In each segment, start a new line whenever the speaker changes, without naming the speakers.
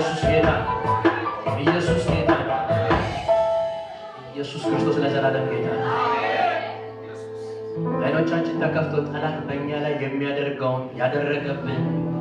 ኢየሱስ ጌታ ኢየሱስ ጌታ ኢየሱስ ክርስቶስ ለዘላለም ጌታ አይኖቻችን ተከፍቶ ጠላት በእኛ ላይ የሚያደርገውን ያደረገብን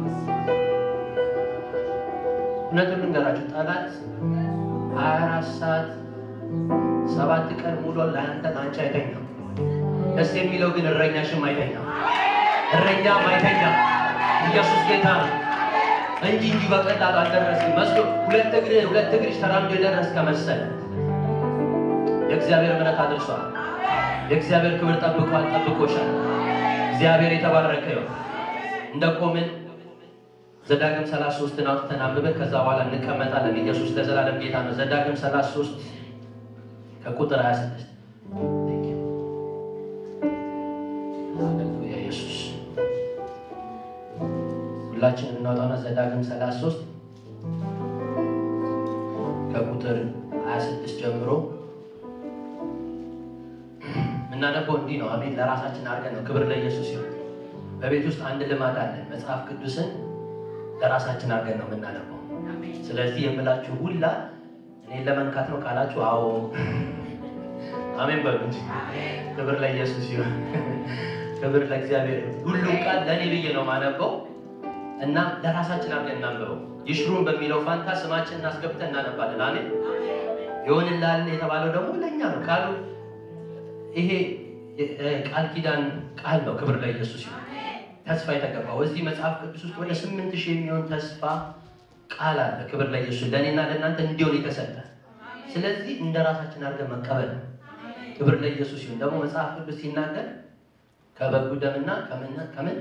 እውነቱን ልንገራችሁ ጠላት ሀያ አራት ሰዓት ሰባት ቀን ሙሉ ለአንተ ለአንቺ አይተኛም። ደስ የሚለው ግን እረኛሽም አይተኛም፣ እረኛም አይተኛም። ኢየሱስ ጌታ ነው እንጂ እንጂ በቀላሉ አልደረስም መስሎ ሁለት እግር ሁለት እግርሽ ተራምዶ የደረስከ መሰለ። የእግዚአብሔር ምሕረት አድርሷል። የእግዚአብሔር ክብር ጠብቋል፣ ጠብቆሻል። እግዚአብሔር የተባረከ ይሁን። እንደ ቆምን ዘዳግም 33 አውጥተን አንብበን ከዛ በኋላ እንቀመጣለን። ኢየሱስ ለዘላለም ጌታ ነው። ዘዳግም 33 ከቁጥር 26 ሃሌሉያ ኢየሱስ ሁላችንም እናውጣና ዘዳግም 33 ከቁጥር 26 ጀምሮ የምናነበው እንዲህ ነው። አሜን። ለራሳችን አድርገን ነው። ክብር ለኢየሱስ ይሁን። በቤት ውስጥ አንድ ልማድ አለን። መጽሐፍ ቅዱስን ለራሳችን አድርገን ነው የምናነበው። ስለዚህ የምላችሁ ሁላ እኔን ለመንካት ነው ካላችሁ፣ አዎ አሜን በሉ እንጂ። ክብር ለኢየሱስ ይሁን። ክብር ለእግዚአብሔር። ሁሉም ቃል ለእኔ ብዬ ነው ማነበው እና ለራሳችን አድርገን እናንብበው። ይሽሩን በሚለው ፋንታ ስማችን እናስገብተን እናነባለን። አሜን። ይሆንልሃል የተባለው ደግሞ ለእኛ ነው ቃሉ ይሄ ቃል ኪዳን ቃል ነው። ክብር ለኢየሱስ ይሁን። ተስፋ የተገባው እዚህ መጽሐፍ ቅዱስ ውስጥ ወደ ስምንት ሺህ የሚሆን ተስፋ ቃል አለ። ክብር ለኢየሱስ ለእኔና ለእናንተ እንዲሆን የተሰጠ ስለዚህ እንደ ራሳችን አድርገን መቀበል ነው። ክብር ለኢየሱስ ይሁን። ደግሞ መጽሐፍ ቅዱስ ሲናገር ከበጉ ደምና ከምን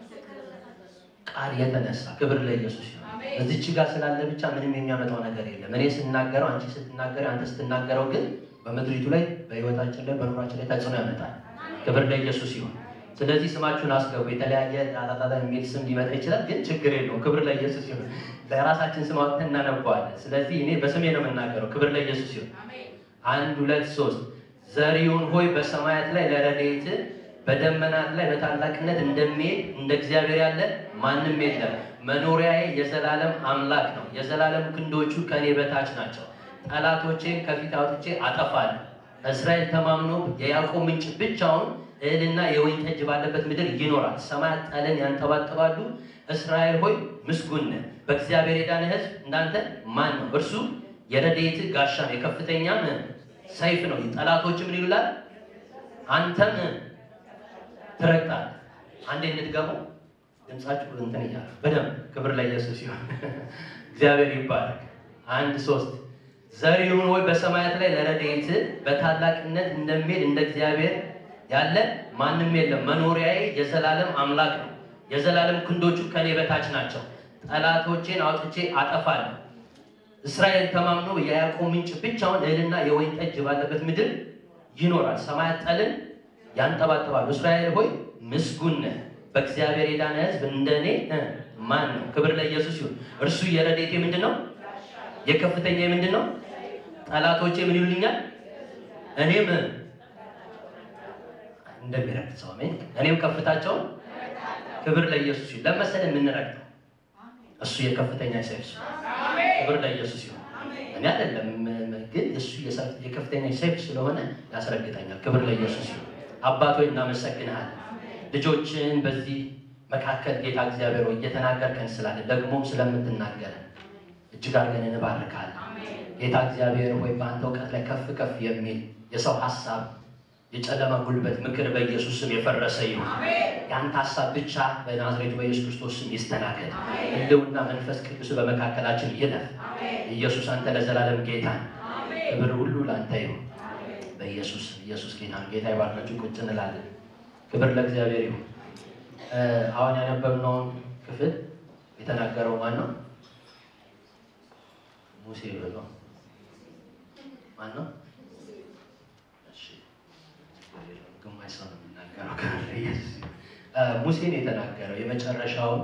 ቃል የተነሳ ክብር ለኢየሱስ ይሁን። እዚች ጋር ስላለ ብቻ ምንም የሚያመጣው ነገር የለም። እኔ ስናገረው፣ አንቺ ስትናገር፣ አንተ ስትናገረው ግን በምድሪቱ ላይ በህይወታችን ላይ በኑራችን ላይ ተጽዕኖ ያመጣል። ክብር ለኢየሱስ ይሁን። ስለዚህ ስማችሁን አስገቡ። የተለያየ ጣጣጣ የሚል ስም ሊመጣ ይችላል፣ ግን ችግር የለውም። ክብር ለኢየሱስ ይሁን። ለራሳችን ስም አውጥተን እናነበዋለን። ስለዚህ እኔ በስሜ ነው የምናገረው። ክብር ለኢየሱስ ይሁን። አንድ ሁለት ሶስት ዘሪውን ሆይ በሰማያት ላይ ለረድኤት በደመናት ላይ በታላቅነት እንደሚሄድ እንደ እግዚአብሔር ያለ ማንም የለም። መኖሪያዬ የዘላለም አምላክ ነው። የዘላለም ክንዶቹ ከእኔ በታች ናቸው። ጠላቶቼን ከፊት አውጥቼ አጠፋለሁ። እስራኤል ተማምኖ የያዕቆብ ምንጭ ብቻውን እህልና የወይን ጠጅ ባለበት ምድር ይኖራል። ሰማያት ጠልን ያንጠባጥባሉ። እስራኤል ሆይ ምስጉን ነህ። በእግዚአብሔር የዳነ ሕዝብ እንዳንተ ማን ነው? እርሱ የረድኤት ጋሻ ነው፣ የከፍተኛም ሰይፍ ነው። ጠላቶች ምን ይሉላል? አንተም ትረግጣለህ። አንዴ እንድገመው ድምጻችሁ እንትን እያለ በደንብ ክብር ለኢየሱስ ይሁን። እግዚአብሔር ይባረክ። አንድ ሶስት ዘሪውን ሆይ በሰማያት ላይ ለረድኤት በታላቅነት እንደሚሄድ እንደ እግዚአብሔር ያለ ማንም የለም። መኖሪያዬ የዘላለም አምላክ ነው። የዘላለም ክንዶቹ ከኔ በታች ናቸው። ጠላቶቼን አውጥቼ አጠፋለሁ። እስራኤል ተማምኖ የያዕቆብ ምንጭ ብቻውን እህልና የወይን ጠጅ ባለበት ምድር ይኖራል። ሰማያት ጠልን ያንጠባጥባሉ። እስራኤል ሆይ ምስጉን ነህ። በእግዚአብሔር የዳነ ሕዝብ እንደኔ ማን ነው? ክብር ለኢየሱስ ይሁን። እርሱ የረድኤቴ ምንድን ነው? የከፍተኛ ምንድን ነው? ጠላቶቼ ምን ይሉኛል? እኔም እንደሚረግጥ ሰው አሜን። እኔም ከፍታቸውን ክብር ለኢየሱስ ይሁን። ለመሰለ የምንረግጠው እሱ የከፍተኛ ሰይፍ ክብር ለኢየሱስ ይሁን። እኔ አይደለም ግን እሱ የከፍተኛ ሰይፍ ስለሆነ ያስረግጠኛል። ክብር ለኢየሱስ ይሁን። አባት ሆይ እናመሰግንሃለን። ልጆችን በዚህ መካከል ጌታ እግዚአብሔር ሆይ እየተናገርከን ስላለ ደግሞም ስለምትናገረን እጅግ አድርገን እንባርካለን። ጌታ እግዚአብሔር ሆይ በአንተ እውቀት ላይ ከፍ ከፍ የሚል የሰው ሀሳብ የጨለማ ጉልበት ምክር በኢየሱስ ስም የፈረሰ ይሁን። የአንተ ሀሳብ ብቻ በናዝሬቱ በኢየሱስ ክርስቶስ ስም ይስተናገድ። ሕልውና መንፈስ ቅዱስ በመካከላችን ይለፍ። ኢየሱስ አንተ ለዘላለም ጌታ ክብር ሁሉ ለአንተ ይሁን። በኢየሱስ ኢየሱስ ጌታ ጌታ ይባርካችሁ። ቁጭ እንላለን። ክብር ለእግዚአብሔር ይሁን። አሁን ያነበብነውን ክፍል የተናገረው ማን ነው? ሙሴ ብሎ ማን ነው? ግማሽ ሰው ነው የሚናገረው። ሙሴን የተናገረው የመጨረሻውን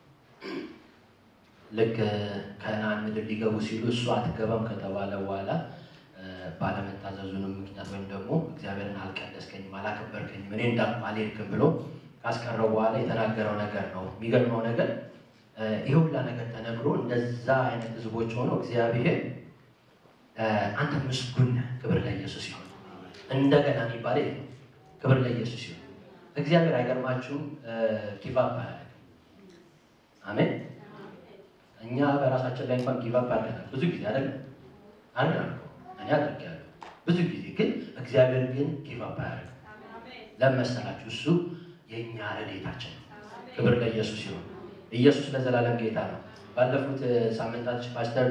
ልክ ከነዓን ምድር ሊገቡ ሲሉ እሱ አትገባም ከተባለ በኋላ ባለመታዘዙንም ምክንያት ወይም ደግሞ እግዚአብሔርን አልቀደስከኝም፣ አላከበርከኝም፣ እኔ እንዳልኩ አልሄድክም ብሎ ካስቀረው በኋላ የተናገረው ነገር ነው። የሚገርመው ነገር ይህ ሁላ ነገር ተነግሮ እንደዛ አይነት ህዝቦች ሆነው እግዚአብሔር አንተ ምስጉን ነህ፣ ክብር ለኢየሱስ ይሁን። እንደገና የሚባል ይሄ ነው። ክብር ለኢየሱስ ይሁን። እግዚአብሔር አይገርማችሁም? ጊቫፕ አያደርግም። አሜን። እኛ በራሳችን ላይ እንኳን ጊቫፕ አድርገናል ብዙ ጊዜ አይደለም አይደለም እኔ አድርጌያለሁ ብዙ ጊዜ ግን እግዚአብሔር ግን ጊቫፕ አያደርግም። ለምን መሰላችሁ? እሱ የእኛ ረድኤታችን ነው። ክብር ለኢየሱስ ይሁን። ኢየሱስ ለዘላለም ጌታ ነው። ባለፉት ሳምንታት ፓስተር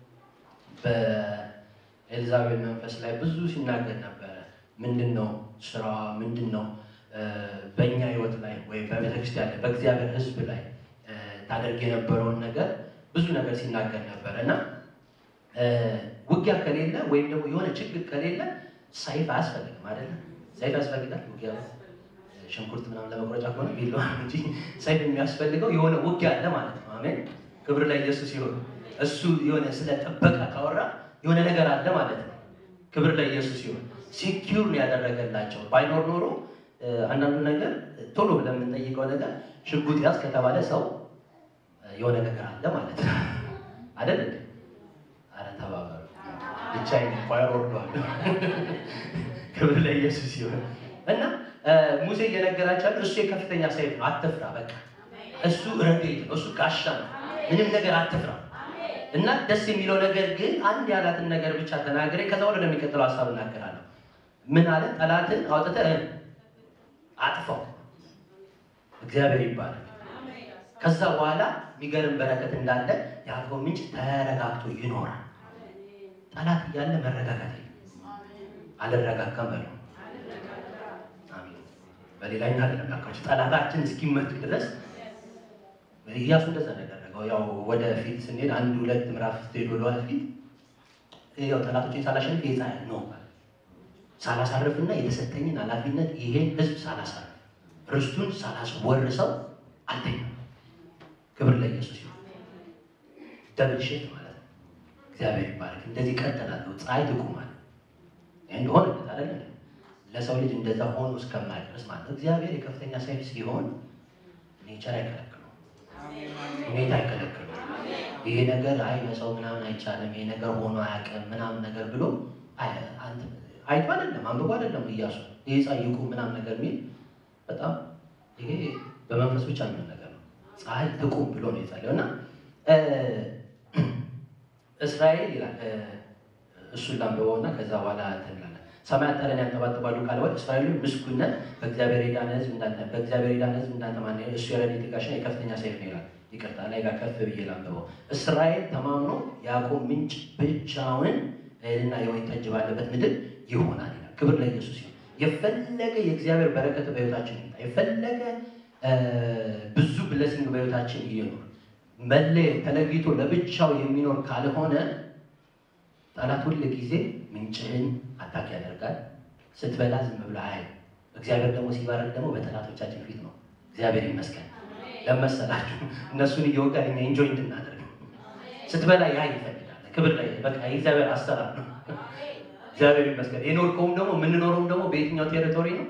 በኤልዛቤል መንፈስ ላይ ብዙ ሲናገር ነበረ። ምንድን ነው ስራዋ? ምንድን ነው በእኛ ህይወት ላይ ወይም በቤተክርስቲያን ላይ በእግዚአብሔር ህዝብ ላይ ታደርግ የነበረውን ነገር ብዙ ነገር ሲናገር ነበረ እና ውጊያ ከሌለ ወይም ደግሞ የሆነ ችግር ከሌለ ሰይፍ አያስፈልግም አይደለም። ሰይፍ ያስፈልጋል ውጊያ ሽንኩርት ምናምን ለመቁረጫ ከሆነ ቢላ እንጂ ሰይፍ የሚያስፈልገው የሆነ ውጊያ አለ ማለት ነው። አሜን። ክብር ለኢየሱስ ይሁን። እሱ የሆነ ስለ ጥበቃ ካወራ የሆነ ነገር አለ ማለት ነው። ክብር ለኢየሱስ ይሁን። ሴኪዩር ነው ያደረገላቸው። ባይኖር ኖሮ አንዳንዱ ነገር ቶሎ ብለን የምንጠይቀው ነገር ሽጉጥ ያዝ ከተባለ ሰው የሆነ ነገር አለ ማለት ነው አይደል? አረ ተባበሩ። ብቻዬን ኳየር ወርደዋለሁ። ክብር ለኢየሱስ ይሁን እና ሙሴ እየነገራቸው ያለ እሱ የከፍተኛ ሰይፍ ነው፣ አትፍራ። በቃ እሱ ረድኤት ነው፣ እሱ ጋሻ ነው። ምንም ነገር አትፍራ። እና ደስ የሚለው ነገር ግን አንድ ያላትን ነገር ብቻ ተናግሬ ከዛ ወደ ወደሚቀጥለው ሀሳብ እናገራለሁ። ምን አለ? ጠላትን አውጥተህ አጥፋው። እግዚአብሔር ይባላል። ከዛ በኋላ የሚገርም በረከት እንዳለ የአልኮል ምንጭ ተረጋግቶ ይኖራል። ጠላት እያለ መረጋጋት የለም። አልረጋጋም በለው በሌላኛ አልረጋጋችሁ ጠላታችን እስኪመቱ ድረስ እያሱ እንደዛ ነው ያደረገው። ያው ወደፊት ስንሄድ አንድ ሁለት ምዕራፍ ስትሄድ ወደኋላ ፊት ያው ጠላቶችን ሳላሸንፍ የፀሐይ ነው ሳላሳርፍና የተሰጠኝን ኃላፊነት ይሄን ህዝብ ሳላሳርፍ ርስቱን ሳላስወርሰው አልተኛም። ክብር ለኢየሱስ ይሁን። ደብል ሼት ማለት ነው። እግዚአብሔር ይባረክ። እንደዚህ ቀጥላለሁ። ፀሐይ ትቁማል እንደሆነ አለ ለሰው ልጅ እንደዛ ሆኖ እስከማይደርስ ማለት ነው። እግዚአብሔር የከፍተኛ ሰይፍ ሲሆን ኔቸር አይከለክሉም፣ ሁኔታ አይከለክሉም። ይሄ ነገር አይ በሰው ምናምን አይቻልም፣ ይሄ ነገር ሆኖ አያውቅም ምናምን ነገር ብሎ አይቶ አይደለም አንብቦ አይደለም እያሱ ይሄ ጻይቁ ምናምን ነገር የሚል በጣም ይሄ በመንፈስ ብቻ የሚሆን ነገር ነው። ፀሐይ ትቁም ብሎ ነው የጸለየው እና እስራኤል ይላል እሱን ላንብበው እና ከዛ በኋላ እንትን እንላለን። ሰማያት ጠረን ያንጠባጥባሉ ካለ ወይ እስራኤል ምስጉን ነህ፣ በእግዚአብሔር የዳነ ሕዝብ እንዳንተ በእግዚአብሔር የዳነ ሕዝብ እንዳንተ ማን ነው? እሱ የረድኤት ጋሻ የከፍተኛ ሰይፍ ነው ይላል። ይቅርታ ላይ ጋር ከፍ ብዬ ላንብበው። እስራኤል ተማምኖ ያዕቆብ ምንጭ ብቻውን እህልና የወይን ጠጅ ባለበት ምድር ይሆናል ይላል። ክብር ለኢየሱስ ይሁን። የፈለገ የእግዚአብሔር በረከት በሕይወታችን ይምጣ፣ የፈለገ ብዙ ብለሲንግ በሕይወታችን ይኖር፣ መለየት ተለይቶ ለብቻው የሚኖር ካልሆነ ጠላት ሁል ጊዜ ምንጭህን አታክ ያደርጋል። ስትበላ ዝም ብሎ አይ እግዚአብሔር ደግሞ ሲባረክ ደግሞ በጠላቶቻችን ፊት ነው። እግዚአብሔር ይመስገን ለመሰላችሁ እነሱን እየወጋን እኛ ኢንጆይ እንድናደርግ ስትበላ ያ ይፈልጋል። ክብር ላይ በቃ የእግዚአብሔር አሰራር ነው። እግዚአብሔር ይመስገን። የኖርከውም ደግሞ የምንኖረውም ደግሞ በየትኛው ቴሪቶሪ ነው?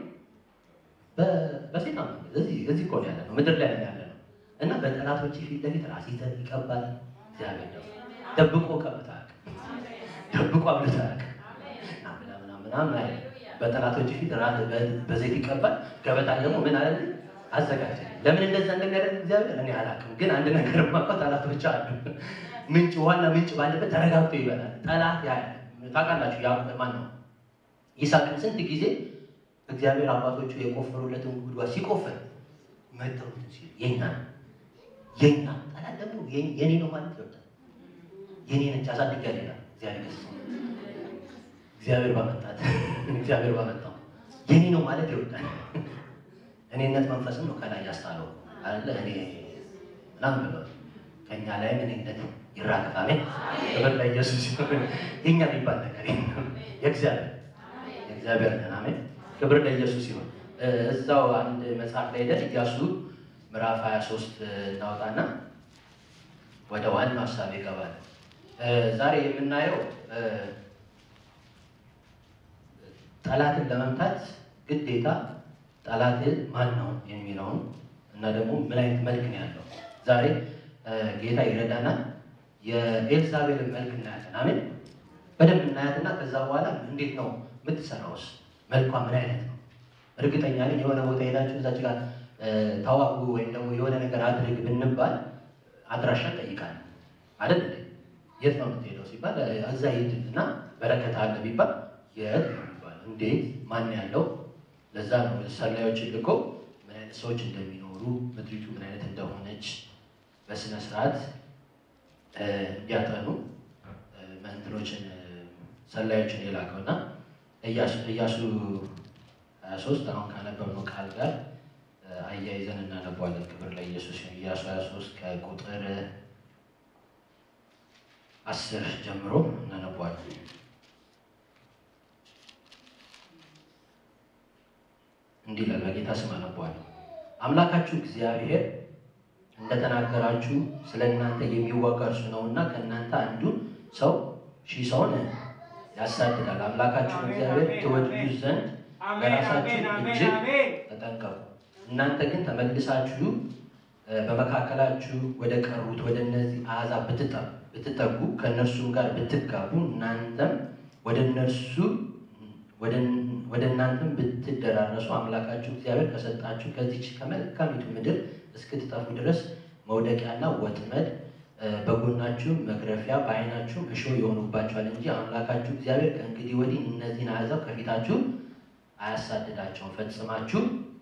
በሴጣን እዚህ እዚህ እኮ ነው ያለ ነው፣ ምድር ላይ ያለ ነው እና በጠላቶች ፊት ለፊት ራስ ይዘህ ይቀባል። እግዚአብሔር ደግሞ ደብቆ ቀብታ ደብቆ አብልታ ምናምን አለ። በጠላቶች ፊት ራስ በዘይት ይቀባል። ገበታን ደግሞ ምን አለ አዘጋጀ። ለምን እንደዛ እንደሚያደርግ እግዚአብሔር እኔ አላውቅም፣ ግን አንድ ነገር የማውቀው ጠላቶች አሉ። ምንጭ ዋና ምንጭ ባለበት ተረጋግቶ ይበላል። ጠላት ያ ታውቃላችሁ። ያ ማን ነው? ይስሐቅን ስንት ጊዜ እግዚአብሔር አባቶቹ የቆፈሩለትን ጉድጓድ ሲቆፈር መጥተው ሲል የኛ ነው የኛ ጠላት ደግሞ የኔ ነው ማለት ይወጣል። የኔ ነች አሳድጋለሁ ይላል እግዚአብሔር ገስ እግዚአብሔር ባመጣት እግዚአብሔር ባመጣው የኔ ነው ማለት ይወዳል። እኔነት መንፈስም ነው ከላይ ያስጣለው አለ እኔ ምናምን ብሎ ከእኛ ላይ እኔነት ይራገፍ። አሜን። ክብር ለኢየሱስ ይሁን። የኛ የሚባል ነገር የእግዚአብሔር የእግዚአብሔር ነን። አሜን። ክብር ለኢየሱስ ይሁን። እዛው አንድ መጽሐፍ ላይ ሄደን ኢያሱ ምዕራፍ 23 እናውጣና ወደ ዋናው ሀሳብ ይገባል። ዛሬ የምናየው ጠላትን ለመምታት ግዴታ ጠላትን ማን ነው የሚለውን እና ደግሞ ምን አይነት መልክ ነው ያለው። ዛሬ ጌታ ይረዳናል። የኤልዛቤልን መልክ እናያለን። አሜን። በደንብ እናያትና ከዛ በኋላ እንዴት ነው የምትሰራውስ? መልኳ ምን አይነት ነው? እርግጠኛ ነኝ የሆነ ቦታ ሄዳችሁ እዛች ጋር ተዋጉ ወይም ደግሞ የሆነ ነገር አድርግ ብንባል አድራሻ ጠይቃል አይደል? የት ነው የምትሄደው ሲባል እዛ ሂድ እና በረከት አለ ቢባል የት ነው የሚባል? እንዴት ማን ያለው? ለዛ ነው ሰላዮችን ልኮ ምን አይነት ሰዎች እንደሚኖሩ ምድሪቱ ምን አይነት እንደሆነች በስነ ስርዓት እንዲያጠኑ መንትኖችን ሰላዮችን የላከው እና እያሱ 23 አሁን ካነበብነው ቃል ጋር አያይዘን እናነባዋለን። ክብር ለኢየሱስ ይሁን። ኢያሱ 23 ከቁጥር አስር ጀምሮ እናነባዋለን። እንዲህ ይላል። በጌታ ስም አነባዋለሁ። አምላካችሁ እግዚአብሔር እንደተናገራችሁ ስለ እናንተ የሚዋጋ እርሱ ነውና ከእናንተ አንዱን ሰው ሺህ ሰውን ያሳድዳል። አምላካችሁ እግዚአብሔር ትወድዱ ዘንድ በራሳችሁ እጅግ ተጠንቀቁ። እናንተ ግን ተመልሳችሁ በመካከላችሁ ወደ ቀሩት ወደ እነዚህ አሕዛብ ብትጠጉ ከእነርሱም ጋር ብትጋቡ እናንተም ወደ እነርሱ ወደ እናንተም ብትደራረሱ አምላካችሁ እግዚአብሔር ከሰጣችሁ ከዚች ከመልካሚቱ ምድር እስክትጠፉ ድረስ መውደቂያና ወጥመድ በጎናችሁ መግረፊያ በዓይናችሁ እሾህ ይሆኑባችኋል እንጂ አምላካችሁ እግዚአብሔር ከእንግዲህ ወዲህ እነዚህን አሕዛብ ከፊታችሁ አያሳድዳቸውም። ፈጽማችሁ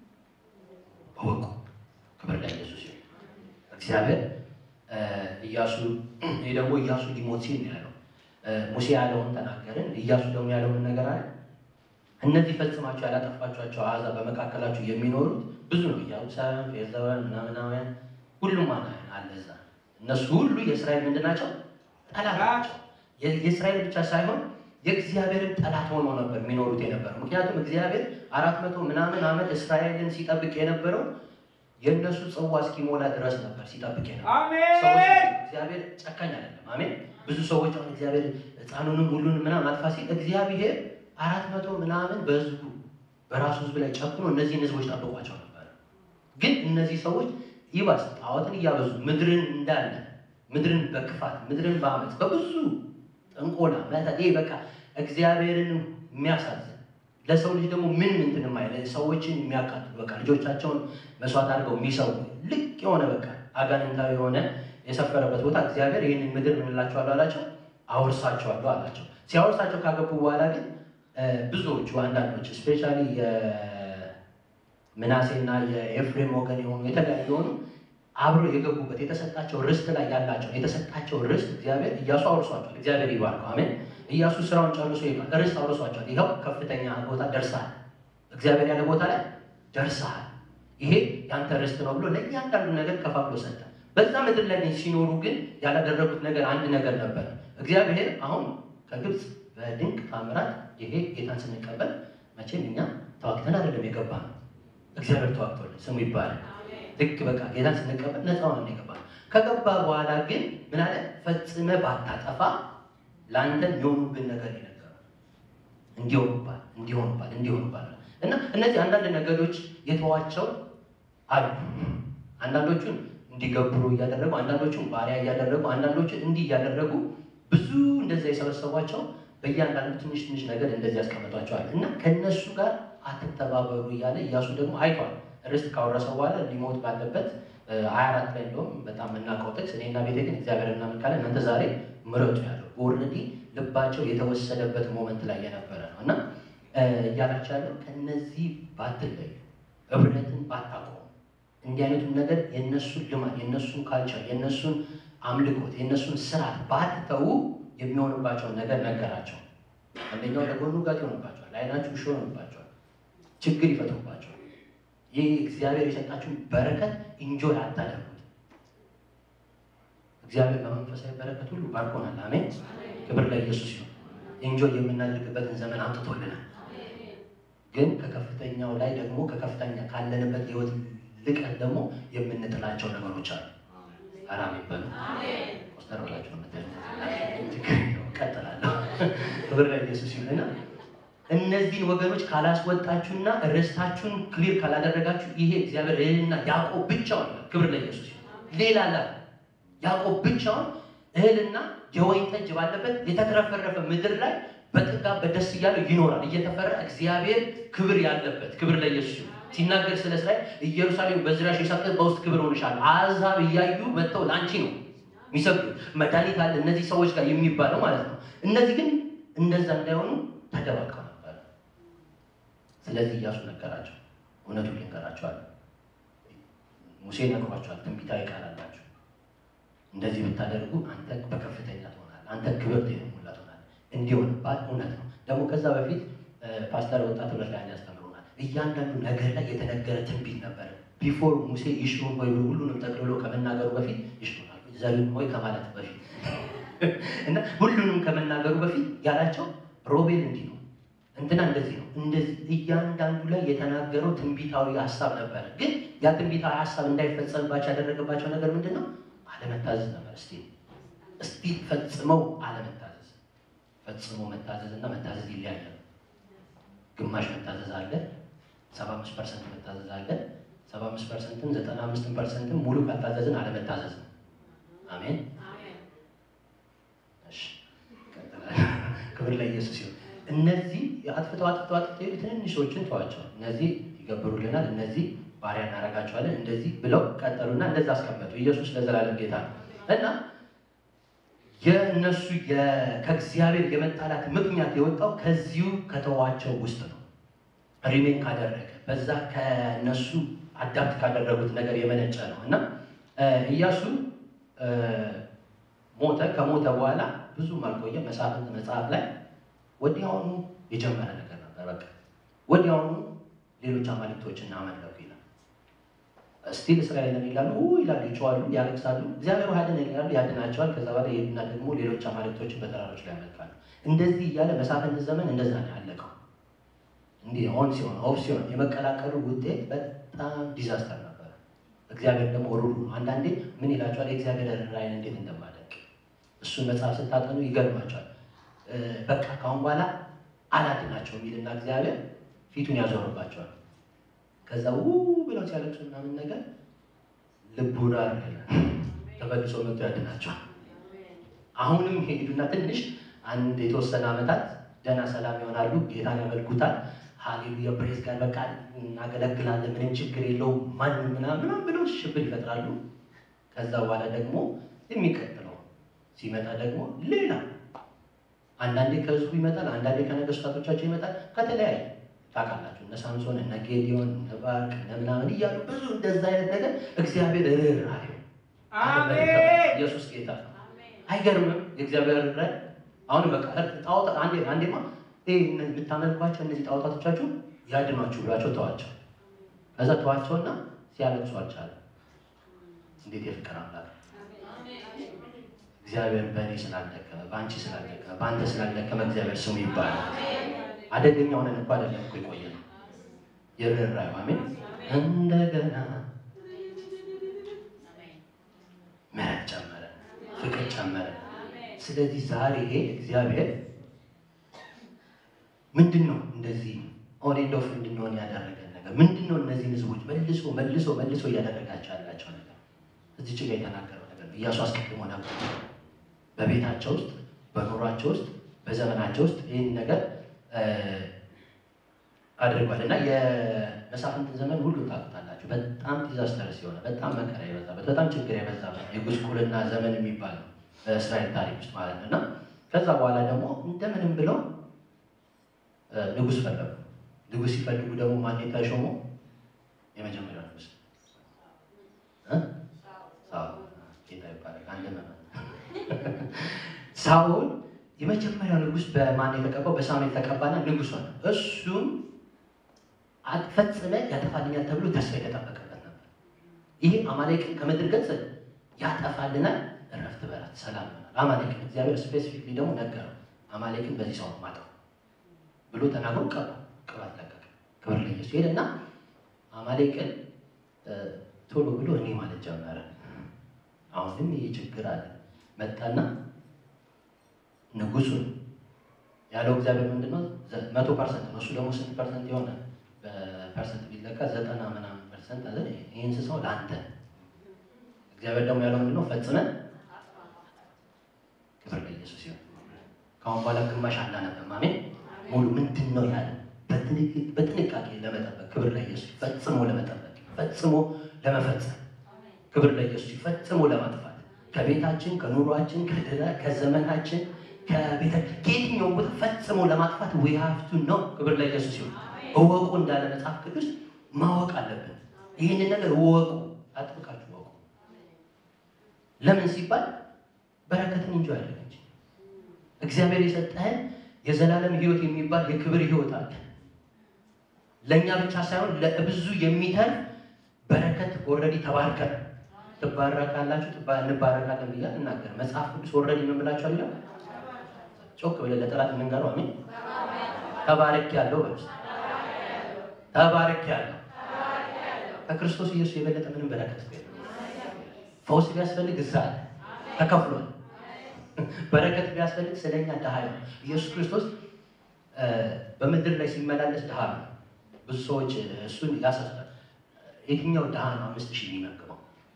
እወቁ። ክብር ለኢየሱስ ይሁን። እግዚአብሔር ኢያሱ ይህ ደግሞ ኢያሱ ሊሞት ሲል ነው ያለው። ሙሴ ያለውን ተናገርን። ኢያሱ ደግሞ ያለውን ነገር አለ። እነዚህ ፈጽማችሁ ያላጠፋችኋቸው አሕዛብ በመካከላችሁ የሚኖሩት ብዙ ነው። ኢያቡሳውያን፣ ፌርዛውያን፣ ምናምናውያን ሁሉም አለ እዛ እነሱ ሁሉ የእስራኤል ምንድን ናቸው? ጠላት ናቸው። የእስራኤል ብቻ ሳይሆን የእግዚአብሔርን ጠላት ሆኖ ነበር የሚኖሩት የነበረው። ምክንያቱም እግዚአብሔር አራት መቶ ምናምን ዓመት እስራኤልን ሲጠብቅ የነበረው የእነሱ ጽዋ እስኪሞላ ድረስ ነበር ሲጠብቅ የነበረው። እግዚአብሔር ጨካኝ አይደለም። አሜን። ብዙ ሰዎች አሁን እግዚአብሔር ሕፃኑንም ሁሉንም ምናምን አጥፋ ሲል እግዚአብሔር አራት መቶ ምናምን በህዝቡ በራሱ ህዝብ ላይ ጨክኖ እነዚህን ህዝቦች ጠብቋቸው ነበር። ግን እነዚህ ሰዎች ይባስ ጣዖትን እያበዙ ምድርን እንዳለ ምድርን በክፋት ምድርን በአመፅ በብዙ ጥንቆላ መተት ይሄ በቃ እግዚአብሔርን የሚያሳዝን ለሰው ልጅ ደግሞ ምን ምንትን ማይለ ሰዎችን የሚያቃጥሉ በቃ ልጆቻቸውን መስዋዕት አድርገው የሚሰው ልቅ የሆነ በቃ አጋንንታዊ የሆነ የሰፈረበት ቦታ እግዚአብሔር ይህንን ምድር ምንላቸዋለሁ አላቸው፣ አውርሳቸዋለሁ አላቸው። ሲያወርሳቸው ካገቡ በኋላ ግን ብዙዎቹ አንዳንዶች ስፔሻሊ የምናሴና የኤፍሬም ወገን የሆኑ የተለያዩ የሆኑ አብሮ የገቡበት የተሰጣቸው ርስት ላይ ያላቸው የተሰጣቸው ርስት እግዚአብሔር እያሱ አውርሷቸዋል። እግዚአብሔር ይባርከው። አሜን። እያሱ ስራውን ጨርሶ ይባል ርስት አውርሷቸዋል። ይኸው ከፍተኛ ቦታ ደርሰሃል፣ እግዚአብሔር ያለ ቦታ ላይ ደርሰሃል፣ ይሄ ያንተ ርስት ነው ብሎ ለእያንዳንዱ ነገር ከፋፍሎ ሰጠ። በዛ ምድር ላይ ሲኖሩ ግን ያላደረጉት ነገር አንድ ነገር ነበር። እግዚአብሔር አሁን ከግብፅ በድንቅ ታምራት ይሄ ጌታን ስንቀበል መቼም እኛ ተዋግተን አይደለም የገባ ነው። እግዚአብሔር ተዋግቶልን ስሙ ይባላል። ልክ በቃ ጌታን ስንቀበል ነፃ ሆነን የገባ ነው። ከገባ በኋላ ግን ምን አለ? ፈጽመ ባታጠፋ ለአንተ የሚሆኑብን ነገር ይነገራል። እንዲሆኑባል እንዲሆኑባል እንዲሆኑባል እና እነዚህ አንዳንድ ነገሮች የተዋቸው አሉ። አንዳንዶቹን እንዲገብሩ እያደረጉ፣ አንዳንዶቹን ባሪያ እያደረጉ፣ አንዳንዶቹን እንዲህ እያደረጉ ብዙ እንደዚያ የሰበሰቧቸው በእያንዳንዱ ትንሽ ትንሽ ነገር እንደዚህ ያስቀምጧቸዋል እና ከእነሱ ጋር አትተባበሩ እያለ እያሱ ደግሞ አይቷል። ርስት ካወረሰው በኋላ ሊሞት ባለበት ሀያ አራት ላይ እንደውም በጣም የምናውቀው ጥቅስ እኔና ቤቴ ግን እግዚአብሔር እናመልካለን እናንተ ዛሬ ምረጡ ያለው ኦልሬዲ ልባቸው የተወሰደበት ሞመንት ላይ የነበረ ነው እና እያላቸው ያለው ከነዚህ ባትለዩ፣ ህብረትን ባታቆሙ፣ እንዲህ አይነቱን ነገር የእነሱን ልማድ የእነሱን ካልቸር የእነሱን አምልኮት የእነሱን ስርዓት ባትተዉ የሚሆንባቸውን ነገር ነገራቸው። አንደኛው ለጎኑ ጋት ይሆንባቸዋል፣ ለዓይናችሁ እሾህ ይሆንባቸዋል፣ ችግር ይፈጥሩባቸዋል። ይህ እግዚአብሔር የሰጣችሁን በረከት ኢንጆይ አታደርጉት። እግዚአብሔር በመንፈሳዊ በረከት ሁሉ ባርኮናል። አሜን። ክብር ለኢየሱስ ይሁን። ኢንጆይ የምናደርግበትን ዘመን አምጥቶልናል። ግን ከከፍተኛው ላይ ደግሞ ከከፍተኛ ካለንበት ህይወት ልቀት ደግሞ የምንጥላቸው ነገሮች አሉ። አራም ይባሉ ቆስጠር ብላችሁ ነው ቀጥላለሁ። ክብር ለኢየሱስ ይሁንና እነዚህን ወገኖች ካላስወጣችሁና ርስታችሁን ክሊር ካላደረጋችሁ ይሄ እግዚአብሔር እህልና ያዕቆብ ብቻውን ክብር ለኢየሱስ ይሁን። ሌላ ላ ያዕቆብ ብቻውን እህልና የወይን ጠጅ ባለበት የተትረፈረፈ ምድር ላይ በጥጋ በደስ እያለው ይኖራል። እየተፈራ እግዚአብሔር ክብር ያለበት ክብር ለኢየሱስ ይሁን። ሲናገር ስለ እስራኤል ኢየሩሳሌም በዙሪያሽ የሳቅህ በውስጥ ክብር ሆንሻል። አሕዛብ እያዩ መጥተው ለአንቺ ነው የሚሰግዱት። መድኃኒት አለ እነዚህ ሰዎች ጋር የሚባለው ማለት ነው። እነዚህ ግን እንደዛ እንዳይሆኑ ተደባልቀው ነበር። ስለዚህ ኢያሱ ነገራቸው፣ እውነቱን ልንገራቸዋል። ሙሴ ነግሯቸዋል። ትንቢታዊ ቃል አላቸው። እንደዚህ ብታደርጉ አንተ በከፍተኛ ትሆናለህ፣ አንተ ክብር ሙላ ትሆናለህ። እንዲሆንባት እውነት ነው። ደግሞ ከዛ በፊት ፓስተር ወጣት ብረት ላይ ያስተምሩናል። እያንዳንዱ ነገር ላይ የተነገረ ትንቢት ነበር። ቢፎር ሙሴ ይሽሩን ወይ ሁሉንም ጠቅልሎ ከመናገሩ በፊት ይሽሩናል ዘሩን ወይ ከማለት በፊት እና ሁሉንም ከመናገሩ በፊት ያላቸው ሮቤል እንዲህ ነው፣ እንትና እንደዚህ ነው፣ እንደዚህ እያንዳንዱ ላይ የተናገረው ትንቢታዊ ሀሳብ ነበረ። ግን ያ ትንቢታዊ ሀሳብ እንዳይፈጸምባቸው ያደረገባቸው ነገር ምንድን ነው? አለመታዘዝ ነበር። እስቲ እስቲ ፈጽመው አለመታዘዝ። ፈጽሞ መታዘዝ እና መታዘዝ ይለያያል። ግማሽ መታዘዝ አለ፣ ሰባ አምስት ፐርሰንት መታዘዝ አለ። ሰባ አምስት ፐርሰንትን ዘጠና አምስትን ፐርሰንትን ሙሉ ካልታዘዝን አለመታዘዝ ነው። አሜን። እሺ፣ ክብር ለኢየሱስ ይሁን። እነዚህ አጥፍተው አጥፍተው አጥፍተው የሄዱ ትንንሾችን ተዋቸው። እነዚህ ይገብሩልናል፣ እነዚህ ባሪያ እናደርጋቸዋለን፣ እንደዚህ ብለው ቀጠሉና እንደዛ አስቀመጡ። ኢየሱስ ለዘላለም ጌታ ነው እና የእነሱ ከእግዚአብሔር የመጣላት ምክንያት የወጣው ከዚሁ ከተዋቸው ውስጥ ነው። ሪሜን ካደረገ በዛ ከነሱ አዳፕት ካደረጉት ነገር የመነጨ ነው እና ኢያሱ ሞተ። ከሞተ በኋላ ብዙም አልቆየ። መሳፍንት መጽሐፍ ላይ ወዲያውኑ የጀመረ ነገር ነበር። በቃ ወዲያውኑ ሌሎች አማልክቶችን አመለኩ ይላል። ስቲል እስራኤልን ይላሉ ይላሉ፣ ይጮዋሉ፣ ያለቅሳሉ። እግዚአብሔር ያድን ይላሉ፣ ያድናቸዋል። ከዛ በኋላ ይሄዱና ደግሞ ሌሎች አማልክቶችን በተራሮች ላይ ያመልካሉ። እንደዚህ እያለ መሳፍንት ዘመን እንደዛ ነው ያለቀው። እንዲህ ኦን ሲሆን ኦፍ ሲሆን የመቀላቀሉ ውጤት በጣም ዲዛስተር ነበረ። እግዚአብሔር ደግሞ ሩሩ ነው። አንዳንዴ ምን ይላቸዋል? የእግዚአብሔር ርኅራኄን እንዴት እንደማደንቅ እሱን መጽሐፍ ስታጠኑ ይገርማቸዋል። በቃ ካሁን በኋላ አላድናቸው የሚልና እግዚአብሔር ፊቱን ያዞርባቸዋል። ከዛ ው ብለው ሲያለቅሱ ምናምን ነገር ልቡ ራር ተመልሶ መጥቶ ያድናቸዋል። አሁንም ሄዱና ትንሽ አንድ የተወሰነ ዓመታት ደህና ሰላም ይሆናሉ፣ ጌታን ያመልኩታል። ሃሌሉያ ፕሬዝ ጋር በቃ እናገለግላለን፣ ምንም ችግር የለውም ማንም ምናምን ምናምን ብለው ሽብር ይፈጥራሉ። ከዛ በኋላ ደግሞ የሚቀጥለው ሲመጣ ደግሞ ሌላ አንዳንዴ ከህዝቡ ይመጣል፣ አንዳንዴ ከነገስታቶቻቸው ይመጣል። ከተለያየ ታውቃላችሁ፣ እነ ሳምሶን እነ ጌዲዮን እነ ባርቅ እነ ምናምን እያሉ ብዙ እንደዛ አይነት ነገር እግዚአብሔር ርኅራኄ ኢየሱስ ጌታ ነው። አይገርምም? የእግዚአብሔር ርኅራኄ አሁን በቃ ጣዖት አንዴ አንዴማ የምታመልኳቸው እነዚህ ጣዖታቶቻችሁ ያድኗችሁ ብሏቸው ተዋቸው። ከዛ ተዋቸውና ሲያለቅሱ አልቻለም። እንዴት የፍቅር አምላክ እግዚአብሔር በእኔ ስላልደከመ በአንቺ ስላልደከመ በአንተ ስላልደከመ እግዚአብሔር ስሙ ይባላል። አደገኛ ሆነን እኮ አይደለም እኮ የቆየ ነው የርኅራኄው አሜን። እንደገና ምሕረት ጨመረ፣ ፍቅር ጨመረ። ስለዚህ ዛሬ ይሄ እግዚአብሔር ምንድን ነው እንደዚህ ኦን ኤንድ ኦፍ እንድንሆን ያደረገን ነገር ምንድን ነው? እነዚህን ህዝቦች መልሶ መልሶ መልሶ እያደረጋቸው ያላቸው ነገር እዚህ ጭጋ የተናገረው ነገር ነው። ኢያሱ አስቀድሞ ነበር በቤታቸው ውስጥ በኑሯቸው ውስጥ በዘመናቸው ውስጥ ይህን ነገር አድርጓል እና የመሳፍንትን ዘመን ሁሉ ታውቁታላችሁ። በጣም ዲዛስተርስ የሆነ በጣም መከራ የበዛበት በጣም ችግር የበዛበት የጉስቁልና ዘመን የሚባል ነው በእስራኤል ታሪክ ውስጥ ማለት ነው እና ከዛ በኋላ ደግሞ እንደምንም ብለው ንጉሥ ፈለጉ። ንጉሥ ሲፈልጉ ደግሞ ማን የተሾመው? የመጀመሪያው ንጉሥ ጌታ ይባላል። አንድ ሳኦል የመጀመሪያው ንጉሥ በማን የተቀባው? በሳሙኤል ተቀባና ንጉሥ ሆነ። እሱም ፈጽመ ያጠፋልኛል ተብሎ ተስፋ የተጠበቀበት ነበር። ይሄ አማሌቅን ከምድር ገጽ ያጠፋልናል፣ እረፍት በላት ሰላም ይሆናል። አማሌቅን እግዚአብሔር ስፔሲፊክሊ ደግሞ ነገረው። አማሌቅን በዚህ ሰው ማጠው ብሎ ተናግሮ ቀባ ቅባት ለቀቀ። ክብር ለኢየሱስ ሄደ እና አማሌቅን ቶሎ ብሎ እኔ ማለት ጀመረ። አሁንም ይህ ችግር አለ። መጣና ንጉሱን ያለው እግዚአብሔር ምንድነው? መቶ ፐርሰንት ነው። እሱ ደግሞ ስንት ፐርሰንት የሆነ በፐርሰንት ቢለካ ዘጠና ምናምን ፐርሰንት አለ። ይህ እንስሳው ለአንተ እግዚአብሔር ደግሞ ያለው ምንድነው? ፈጽመን ክብር ለኢየሱስ ይሁን። ከአሁን በኋላ ግማሽ አናነብም። አሜን። ሙሉ ምንድን ነው ያለ በጥንቃቄ ለመጠበቅ ክብር ለኢየሱስ ፈጽሞ ለመጠበቅ ፈጽሞ ለመፈጸም ክብር ለኢየሱስ ፈጽሞ ለማጥፋት ከቤታችን ከኑሯችን ከዘመናችን ከቤተ ከየትኛው ቦታ ፈጽሞ ለማጥፋት ዊ ሃቭ ቱ ነው። ክብር ለኢየሱስ ይሁን። እወቁ እንዳለ መጽሐፍ ቅዱስ ማወቅ አለብን። ይህንን ነገር እወቁ፣ አጥብቃችሁ እወቁ። ለምን ሲባል በረከትን እንጂ ያደረገች እግዚአብሔር የሰጠህን የዘላለም ሕይወት የሚባል የክብር ሕይወት አለ። ለእኛ ብቻ ሳይሆን ለብዙ የሚተርፍ በረከት ኦልሬዲ ተባርከን ትባረካላችሁ እንባረካለን ብያ እናገር መጽሐፍ ቅዱስ ኦልሬዲ ምን ብላችኋል ይላል። ጮክ ብለን ለጠላት የምንገረው አሜን። ተባረክ ያለው በስ ተባረክ ያለው ከክርስቶስ ኢየሱስ የበለጠ ምንም በረከት የለም። ፈውስ ቢያስፈልግ እዛ አለ ተከፍሏል። በረከት ቢያስፈልግ ስለኛ ድሃ ነው። ኢየሱስ ክርስቶስ በምድር ላይ ሲመላለስ ድሃ ነው። ብዙ ሰዎች እሱን ያሳስታል። የትኛው ድሃ ነው አምስት ሺህ የሚመግበው?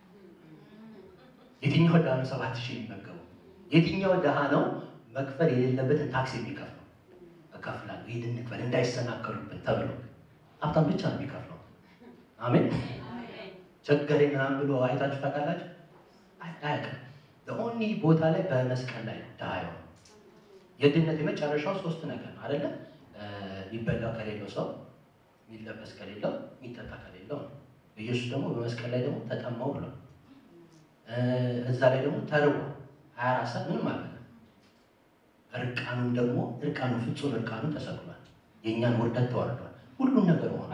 የትኛው ድሃ ነው ሰባት ሺህ የሚመገበው? የትኛው ድሃ ነው መክፈል የሌለበትን ታክስ የሚከፍለው? እከፍላለሁ ይህን እንክፈል እንዳይሰናከሉብን ተብሎ ሀብታም ብቻ ነው የሚከፍለው። አሜን። ቸገረኝ ምናምን ብሎ አይታችሁ ታውቃላችሁ? አያውቅም። በኦኒ ቦታ ላይ በመስቀል ላይ ድሃ የሆነ የድነት የመጨረሻው ሶስት ነገር ነው አይደለ? የሚበላው ከሌለው ሰው፣ የሚለበስ ከሌለው፣ የሚጠጣ ከሌለው ነው። ኢየሱስ ደግሞ በመስቀል ላይ ደግሞ ተጠማው ብሏል። እዛ ላይ ደግሞ ተርቦ ሀያ አራት ሰዓት ምንም አለ እርቃኑን ደግሞ እርቃኑ ፍጹም እርቃኑ ተሰቅሏል። የእኛን ውርደት ተዋርዷል። ሁሉን ነገር ሆነ።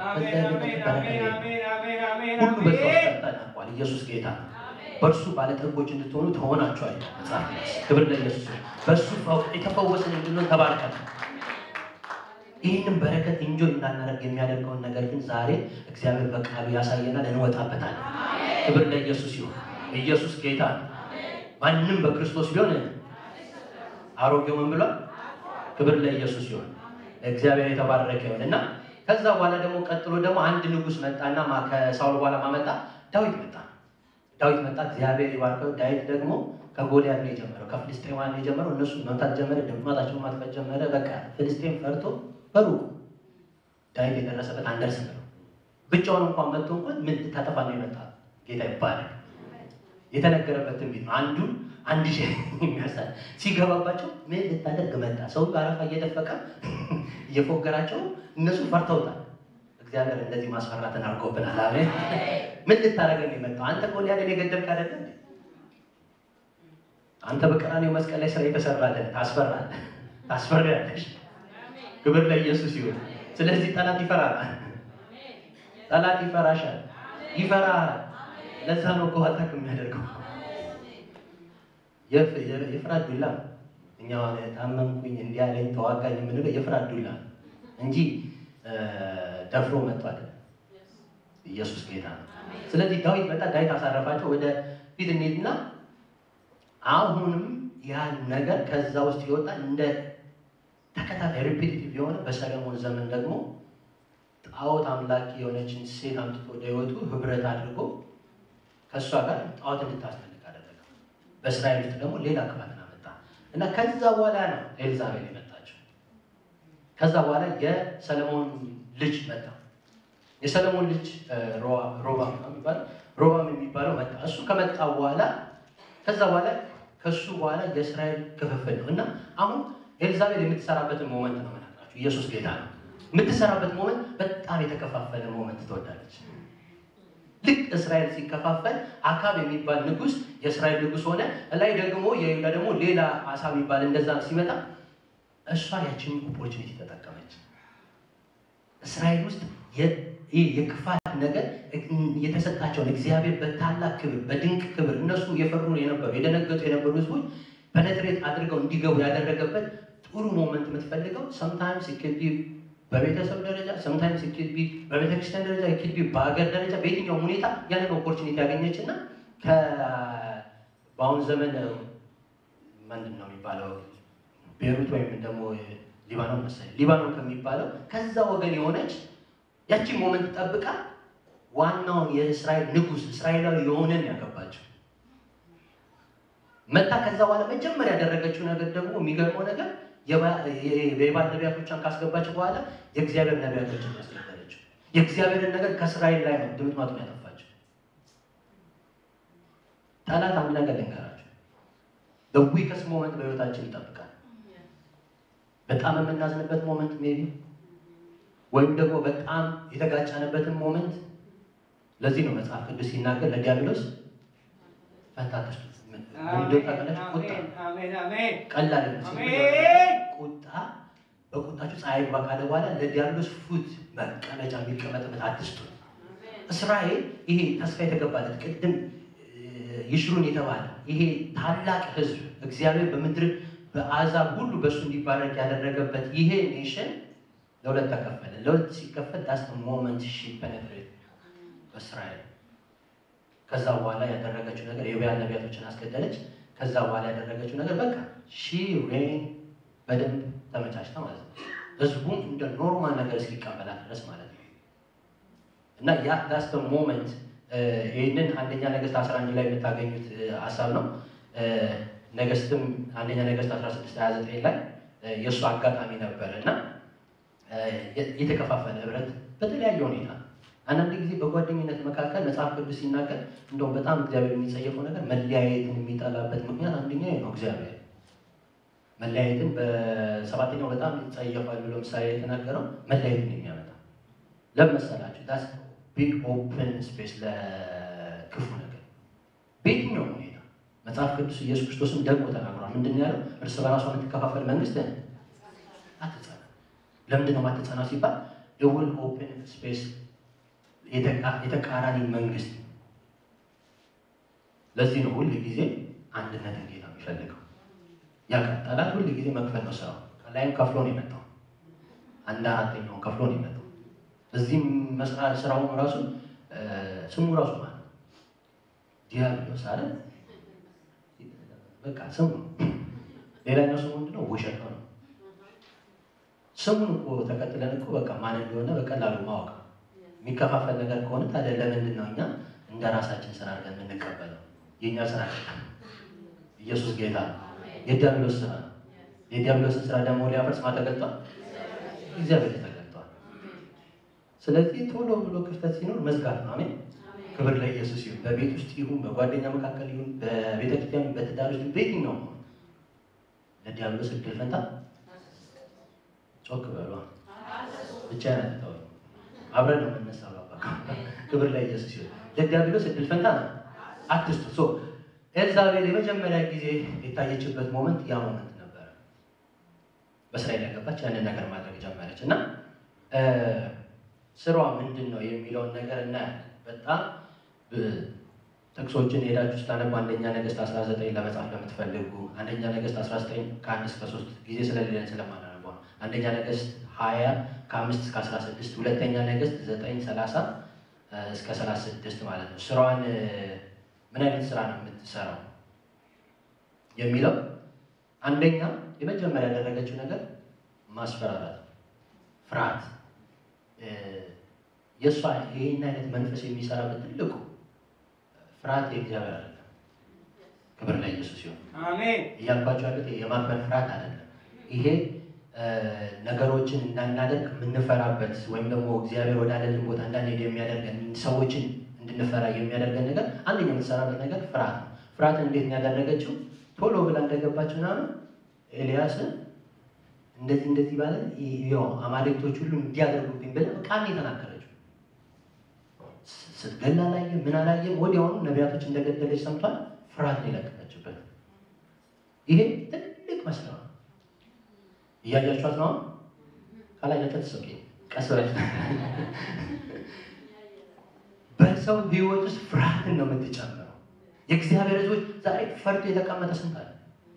ሁሉ በዛ ውስጥ ተጠናቋል። ኢየሱስ ጌታ ነው። በእርሱ ባለጠጎች እንድትሆኑ ተሆናችኋል። መጽሐፍ ክብር ለኢየሱስ። በእሱ የተፈወስን እንድንሆን ተባርከን ይህንን በረከት እንጆ እንዳናደርግ የሚያደርገውን ነገር ግን ዛሬ እግዚአብሔር በቃሉ ያሳየናል፣ እንወጣበታለን። ክብር ለኢየሱስ ይሁን። ኢየሱስ ጌታ ነው። ማንም በክርስቶስ ቢሆን አሮጌው ምን ብሏል? ክብር ለኢየሱስ ይሁን። እግዚአብሔር የተባረከ ይሁን እና ከዛ በኋላ ደግሞ ቀጥሎ ደግሞ አንድ ንጉሥ መጣና ከሳውል በኋላ ማመጣ ዳዊት መጣ። ዳዊት መጣ። እግዚአብሔር ይባርከው። ዳዊት ደግሞ ከጎልያድ ነው የጀመረው፣ ከፍልስጤማውያን ነው የጀመረው። እነሱ መምታት ጀመረ፣ ድምጣቸውን ማጥፋት ጀመረ። በቃ ፍልስጤም ፈርቶ በሩቁ ዳዊት የደረሰበት አንደርስም ነው። ብቻውን እንኳን መጥቶ እንኳን ምን ታጠፋ ነው የመጣ ጌታ ይባላል። የተነገረበት ትንቢት ነው። አንዱን አንድ ሺህ የሚያሳል ሲገባባቸው ምን ልታደርግ መጣ? ሰው አረፋ እየደፈቀ እየፎገራቸው እነሱ ፈርተውታል። እግዚአብሔር እንደዚህ ማስፈራትን አድርጎብናል። አሜን። ምን ልታደርገን የመጣው አንተ ጎልያድን የገደልክ አይደለ? አንተ በቀራንዮው መስቀል ላይ ስራ የተሰራልህ ታስፈራለህ፣ ታስፈሪያለሽ። ክብር ለኢየሱስ ይሁን። ስለዚህ ጠላት ይፈራል። ጠላት ይፈራሻል፣ ይፈራል። ለዛ ነው እኮ አታክ የሚያደርገው የፍርሃት ዱላ ነው። እኛ ታመምኩኝ እንዲያለኝ ተዋጋኝ የምንለው የፍርሃት ዱላ እንጂ ደፍሮ መጥቶ አይደለም። ኢየሱስ ጌታ ነው። ስለዚህ ዳዊት መጣ፣ ዳዊት አሳረፋቸው። ወደ ፊት እንሂድና አሁንም ያን ነገር ከዛ ውስጥ ይወጣ እንደ ተከታታይ ሪፒቲቲቭ የሆነ በሰለሞን ዘመን ደግሞ ጣዖት አምላኪ የሆነችን ሴት አምጥቶ ወደ ህይወቱ ህብረት አድርጎ ከእሷ ጋር ጣዖት እንድታስፈልግ አደረገ። በእስራኤል ውስጥ ደግሞ ሌላ ክፋትን አመጣ እና ከዛ በኋላ ነው ኤልዛቤል የመጣችው። ከዛ በኋላ የሰለሞን ልጅ መጣ። የሰለሞን ልጅ ሮባም የሚባለው ሮባም የሚባለው መጣ። እሱ ከመጣ በኋላ ከዛ በኋላ ከሱ በኋላ የእስራኤል ክፍፍል ነው እና አሁን ኤልዛቤል የምትሰራበትን ሞመንት ነው መናግራችሁ። ኢየሱስ ጌታ ነው። የምትሰራበት ሞመንት በጣም የተከፋፈለ ሞመንት ትወዳለች። ልክ እስራኤል ሲከፋፈል አካብ የሚባል ንጉስ የእስራኤል ንጉስ ሆነ። ላይ ደግሞ የይሁዳ ደግሞ ሌላ አሳ የሚባል እንደዛ ሲመጣ እሷ ያችን ኦፖርቹኒቲ ተጠቀመች። እስራኤል ውስጥ የክፋት ነገር የተሰጣቸውን እግዚአብሔር በታላቅ ክብር በድንቅ ክብር እነሱ የፈሩ የነበሩ የደነገጡ የነበሩ ህዝቦች ፐነትሬት አድርገው እንዲገቡ ያደረገበት ጥሩ ሞመንት የምትፈልገው ሰምታይምስ ኢክድ በቤተሰብ ደረጃ ሰምታይምስ ኢክድ ቢ በቤተክርስቲያን ደረጃ ኢክድ ቢ በሀገር ደረጃ በየትኛውም ሁኔታ ያንን ኦፖርቹኒቲ ያገኘች እና በአሁን ዘመን ምንድን ነው የሚባለው ቤሩት ወይም ደግሞ ሊባኖን መሰለኝ ሊባኖን ከሚባለው ከዛ ወገን የሆነች ያቺን ሞመንት ጠብቃ ዋናውን የእስራኤል ንጉስ እስራኤላዊ የሆነን ያገባቸው መታ ከዛ በኋላ መጀመሪያ ያደረገችው ነገር ደግሞ የሚገርመው ነገር የባል ነቢያቶቿን ካስገባች በኋላ የእግዚአብሔር ነቢያቶችን ያስገባለችው። የእግዚአብሔርን ነገር ከእስራኤል ላይ ነው ድምጥማጡን ያጠፋችው። ጠላት አንድ ነገር ልንገራቸው፣ በዊከስ ሞመንት በህይወታችን ይጠብቃል። በጣም የምናዝንበት ሞመንት ሜቢ ወይም ደግሞ በጣም የተጋጨንበትን ሞመንት። ለዚህ ነው መጽሐፍ ቅዱስ ሲናገር ለዲያብሎስ ፈንታ አትስጡት። ቀላል ቁጣ በቁጣችሁ ፀሐይ ግባ ካለ በኋላ ለዲያብሎስ ፉት መቀመጫ የሚቀመጥበት አትስጡት። እስራኤል ይሄ ተስፋ የተገባለት ቅድም ይሽሩን የተባለ ይሄ ታላቅ ህዝብ እግዚአብሔር በምድር በአሕዛብ ሁሉ በእሱ እንዲባረክ ያደረገበት ይሄ ኔሽን ለሁለት ተከፈለ። ለሁለት ሲከፈል ዳስ ሞመንት ሺ ፔኔትሬት በእስራኤል ከዛ በኋላ ያደረገችው ነገር የቢያን ነቢያቶችን አስገደለች። ከዛ በኋላ ያደረገችው ነገር በቃ ሺ ሬን በደንብ ተመቻችታ ማለት ነው። ህዝቡም እንደ ኖርማል ነገር እስኪቀበላት ድረስ ማለት ነው። እና ያ ዳስ ሞመንት ይህንን አንደኛ ነገስት 11 ላይ የምታገኙት ሀሳብ ነው። ነገስትም አንደኛ ነገስት 16 29 ላይ የእሱ አጋጣሚ ነበረ እና የተከፋፈለ ህብረት በተለያየ ሁኔታ አንዳንድ ጊዜ በጓደኝነት መካከል መጽሐፍ ቅዱስ ሲናገር እንደውም በጣም እግዚአብሔር የሚጸየፈው ነገር መለያየትን የሚጠላበት ምክንያት አንደኛ ነው። እግዚአብሔር መለያየትን በሰባተኛው በጣም ይጸየፋል ብሎ ምሳሌ የተናገረው መለያየትን የሚያመጣ ለምን መሰላችሁ? ዳስ ቢግ ኦፕን ስፔስ ለክፉ ነገር በየትኛው ሁኔታ መጽሐፍ ቅዱስ ኢየሱስ ክርስቶስም ደግሞ ተናግሯል። ምንድን ነው ያለው? እርስ በራሷ የምትከፋፈል መንግስት አትጸና። ለምንድን ነው የማትጸናው ሲባል ደውል ኦፕን ስፔስ የተቃራኒ መንግስት። ለዚህ ነው ሁል ጊዜ አንድነትን ጌታ የሚፈልገው። ያ ጠላት ሁል ጊዜ መክፈል ነው ስራው። ላይም ከፍሎ ነው የመጣው። አንድ አራተኛውን ከፍሎ ነው የመጣው። እዚህም መስራት ስራውን ራሱ ስሙ ራሱ ማለት ነው ዲያብሎስ አለ። በቃ ስሙ ሌላኛው ስሙ ምንድነው? ውሸት ነው። ስሙን እኮ ተከትለን እኮ በቃ ማን እንደሆነ በቀላሉ ማወቅ የሚከፋፈል ነገር ከሆነ ታዲያ ለምንድን ነው እኛ እንደ ራሳችን ስራ አድርገን የምንቀበለው? የእኛ ስራ አይደለም። ኢየሱስ ጌታ ነው። የዲያብሎስ ስራ ነው። የዲያብሎስን ስራ ደግሞ ሊያፈርስ ማ ተገልጧል? እግዚአብሔር ተገልጧል። ስለዚህ ቶሎ ብሎ ክፍተት ሲኖር መዝጋት ነው። አሜን። ክብር ለኢየሱስ ይሁን። በቤት ውስጥ ይሁን፣ በጓደኛ መካከል ይሁን፣ በቤተክርስቲያን፣ በትዳር ውስጥ በየትኛው ነው ለዲያብሎስ እድል ፈንታ ጮክ በሏ ብቻ ያነጥተው አብረን ነው የምንነሳው። ክብር ለኢየሱስ ይሁን። ለዲያብሎስ እድል ፈንታ ነው አትስጡ። ሶ ኤልዛቤል የመጀመሪያ ጊዜ የታየችበት ሞመንት ያ ሞመንት ነበረ። በእስራኤል ያገባች ያንን ነገር ማድረግ ጀመረች እና ስሯ ምንድን ነው የሚለውን ነገር እናያለን። በጣም ጥቅሶችን ሄዳችሁ ስታነቡ አንደኛ ነገስት 19 ለመጻፍ ለምትፈልጉ አንደኛ ነገስት 19 ከአንድ እስከ ሶስት ጊዜ ስለሌለን ስለማናነባው ነው። አንደኛ ነገስት 20 ከአምስት እስከ 16 ሁለተኛ ነገስት 9 30 እስከ 36 ማለት ነው። ስራዋን ምን አይነት ስራ ነው የምትሰራው የሚለው አንደኛ የመጀመሪያ ያደረገችው ነገር ማስፈራራት፣ ፍርሃት የእሷ ይህን አይነት መንፈስ የሚሰራበት ትልቁ ፍርሃት የእግዚአብሔር አይደለም። ክብር ላይ ኢየሱስ ሲሆን
አሜን።
እያልኳቸው ያሉት የማክበር ፍርሃት አይደለም። ይሄ ነገሮችን እንዳናደርግ የምንፈራበት ወይም ደግሞ እግዚአብሔር ወዳለልን ቦታ እንዳንሄድ የሚያደርገን ሰዎችን እንድንፈራ የሚያደርገን ነገር አንደኛ የምትሰራበት ነገር ፍርሃት ነው። ፍርሃትን እንዴት ነው ያደረገችው? ቶሎ ብላ እንደገባች ምናምን ኤልያስን እንደዚህ እንደዚህ ባለ ያው አማልክቶች ሁሉ እንዲያደርጉብኝ ብለህ ቃል የተናገረችው ስትገላ አላየም፣ ምን አላየም። ወዲያውኑ ነቢያቶች እንደገደለች ሰምቷል። ፍርሃት ነው የለቀቀችበት። ይሄ ትልቅ መስለው ነው። እያያችኋት ነው። ካላያችኋት ሰው ቀስ ብላችሁ በሰው ህይወት ውስጥ ፍርሃትን ነው የምትጨምረው። የእግዚአብሔር ህዝቦች ዛሬ ፈርቶ የተቀመጠ ስንት አለ።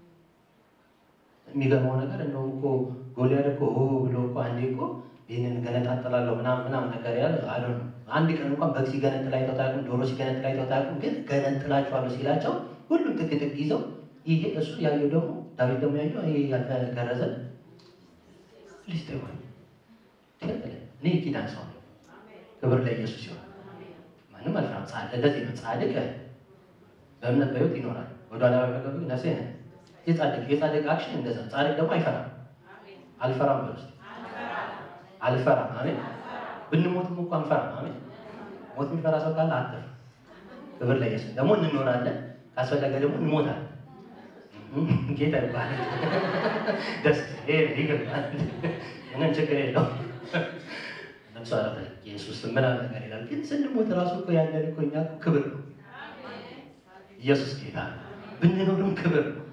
የሚገርመው ነገር እንደውም እኮ ጎልያድ እኮ ሆ ብሎ እኮ አንዴ እኮ ይህንን ገነጣጥላለሁ ምናምን ምናምን ነገር ያለ አለ ነው። አንድ ቀን እንኳን በግ ሲገነጥል አይተው አያውቁም፣ ዶሮ ሲገነጥል አይተው አያውቁም። ግን ገነጥላቸዋለሁ ሲላቸው ሁሉም ጥግ ጥግ ይዘው ይሄ እሱ ያየው ደግሞ ዳዊት ደግሞ ያየው ይሄ ያልተገረዘ ሊስጥ ይሆን እኔ ኪዳን ሰው ነው። ክብር ለኢየሱስ ይሆን። ማንም አልፈራም። ጻድቅ ለዚህ ነው ጻድቅ በእምነት በህይወት ይኖራል። ወደኋላ በመገብ ነፍሴ ነ የጻድቅ የጻድቅ አክሽን እንደዛ ጻድቅ ደግሞ አይፈራም አልፈራም በውስጥ አልፈራም አሜን ብንሞትም እኮ አንፈራም አሜን ሞት የሚፈራ ሰው ካለ አትፍራ ክብር ለኢየሱስ ደግሞ እንኖራለን ካስፈለገ ደግሞ እንሞታለን ጌታ ይባላል ደስ ይገባል ምንም ችግር የለው ነፍሱ አረፈ ኢየሱስ ምናምን ነገር ይላል ግን ስንሞት ራሱ እኮ ያለን እኮ እኛ እኮ ክብር ነው ኢየሱስ ጌታ ነው ብንኖርም ክብር ነው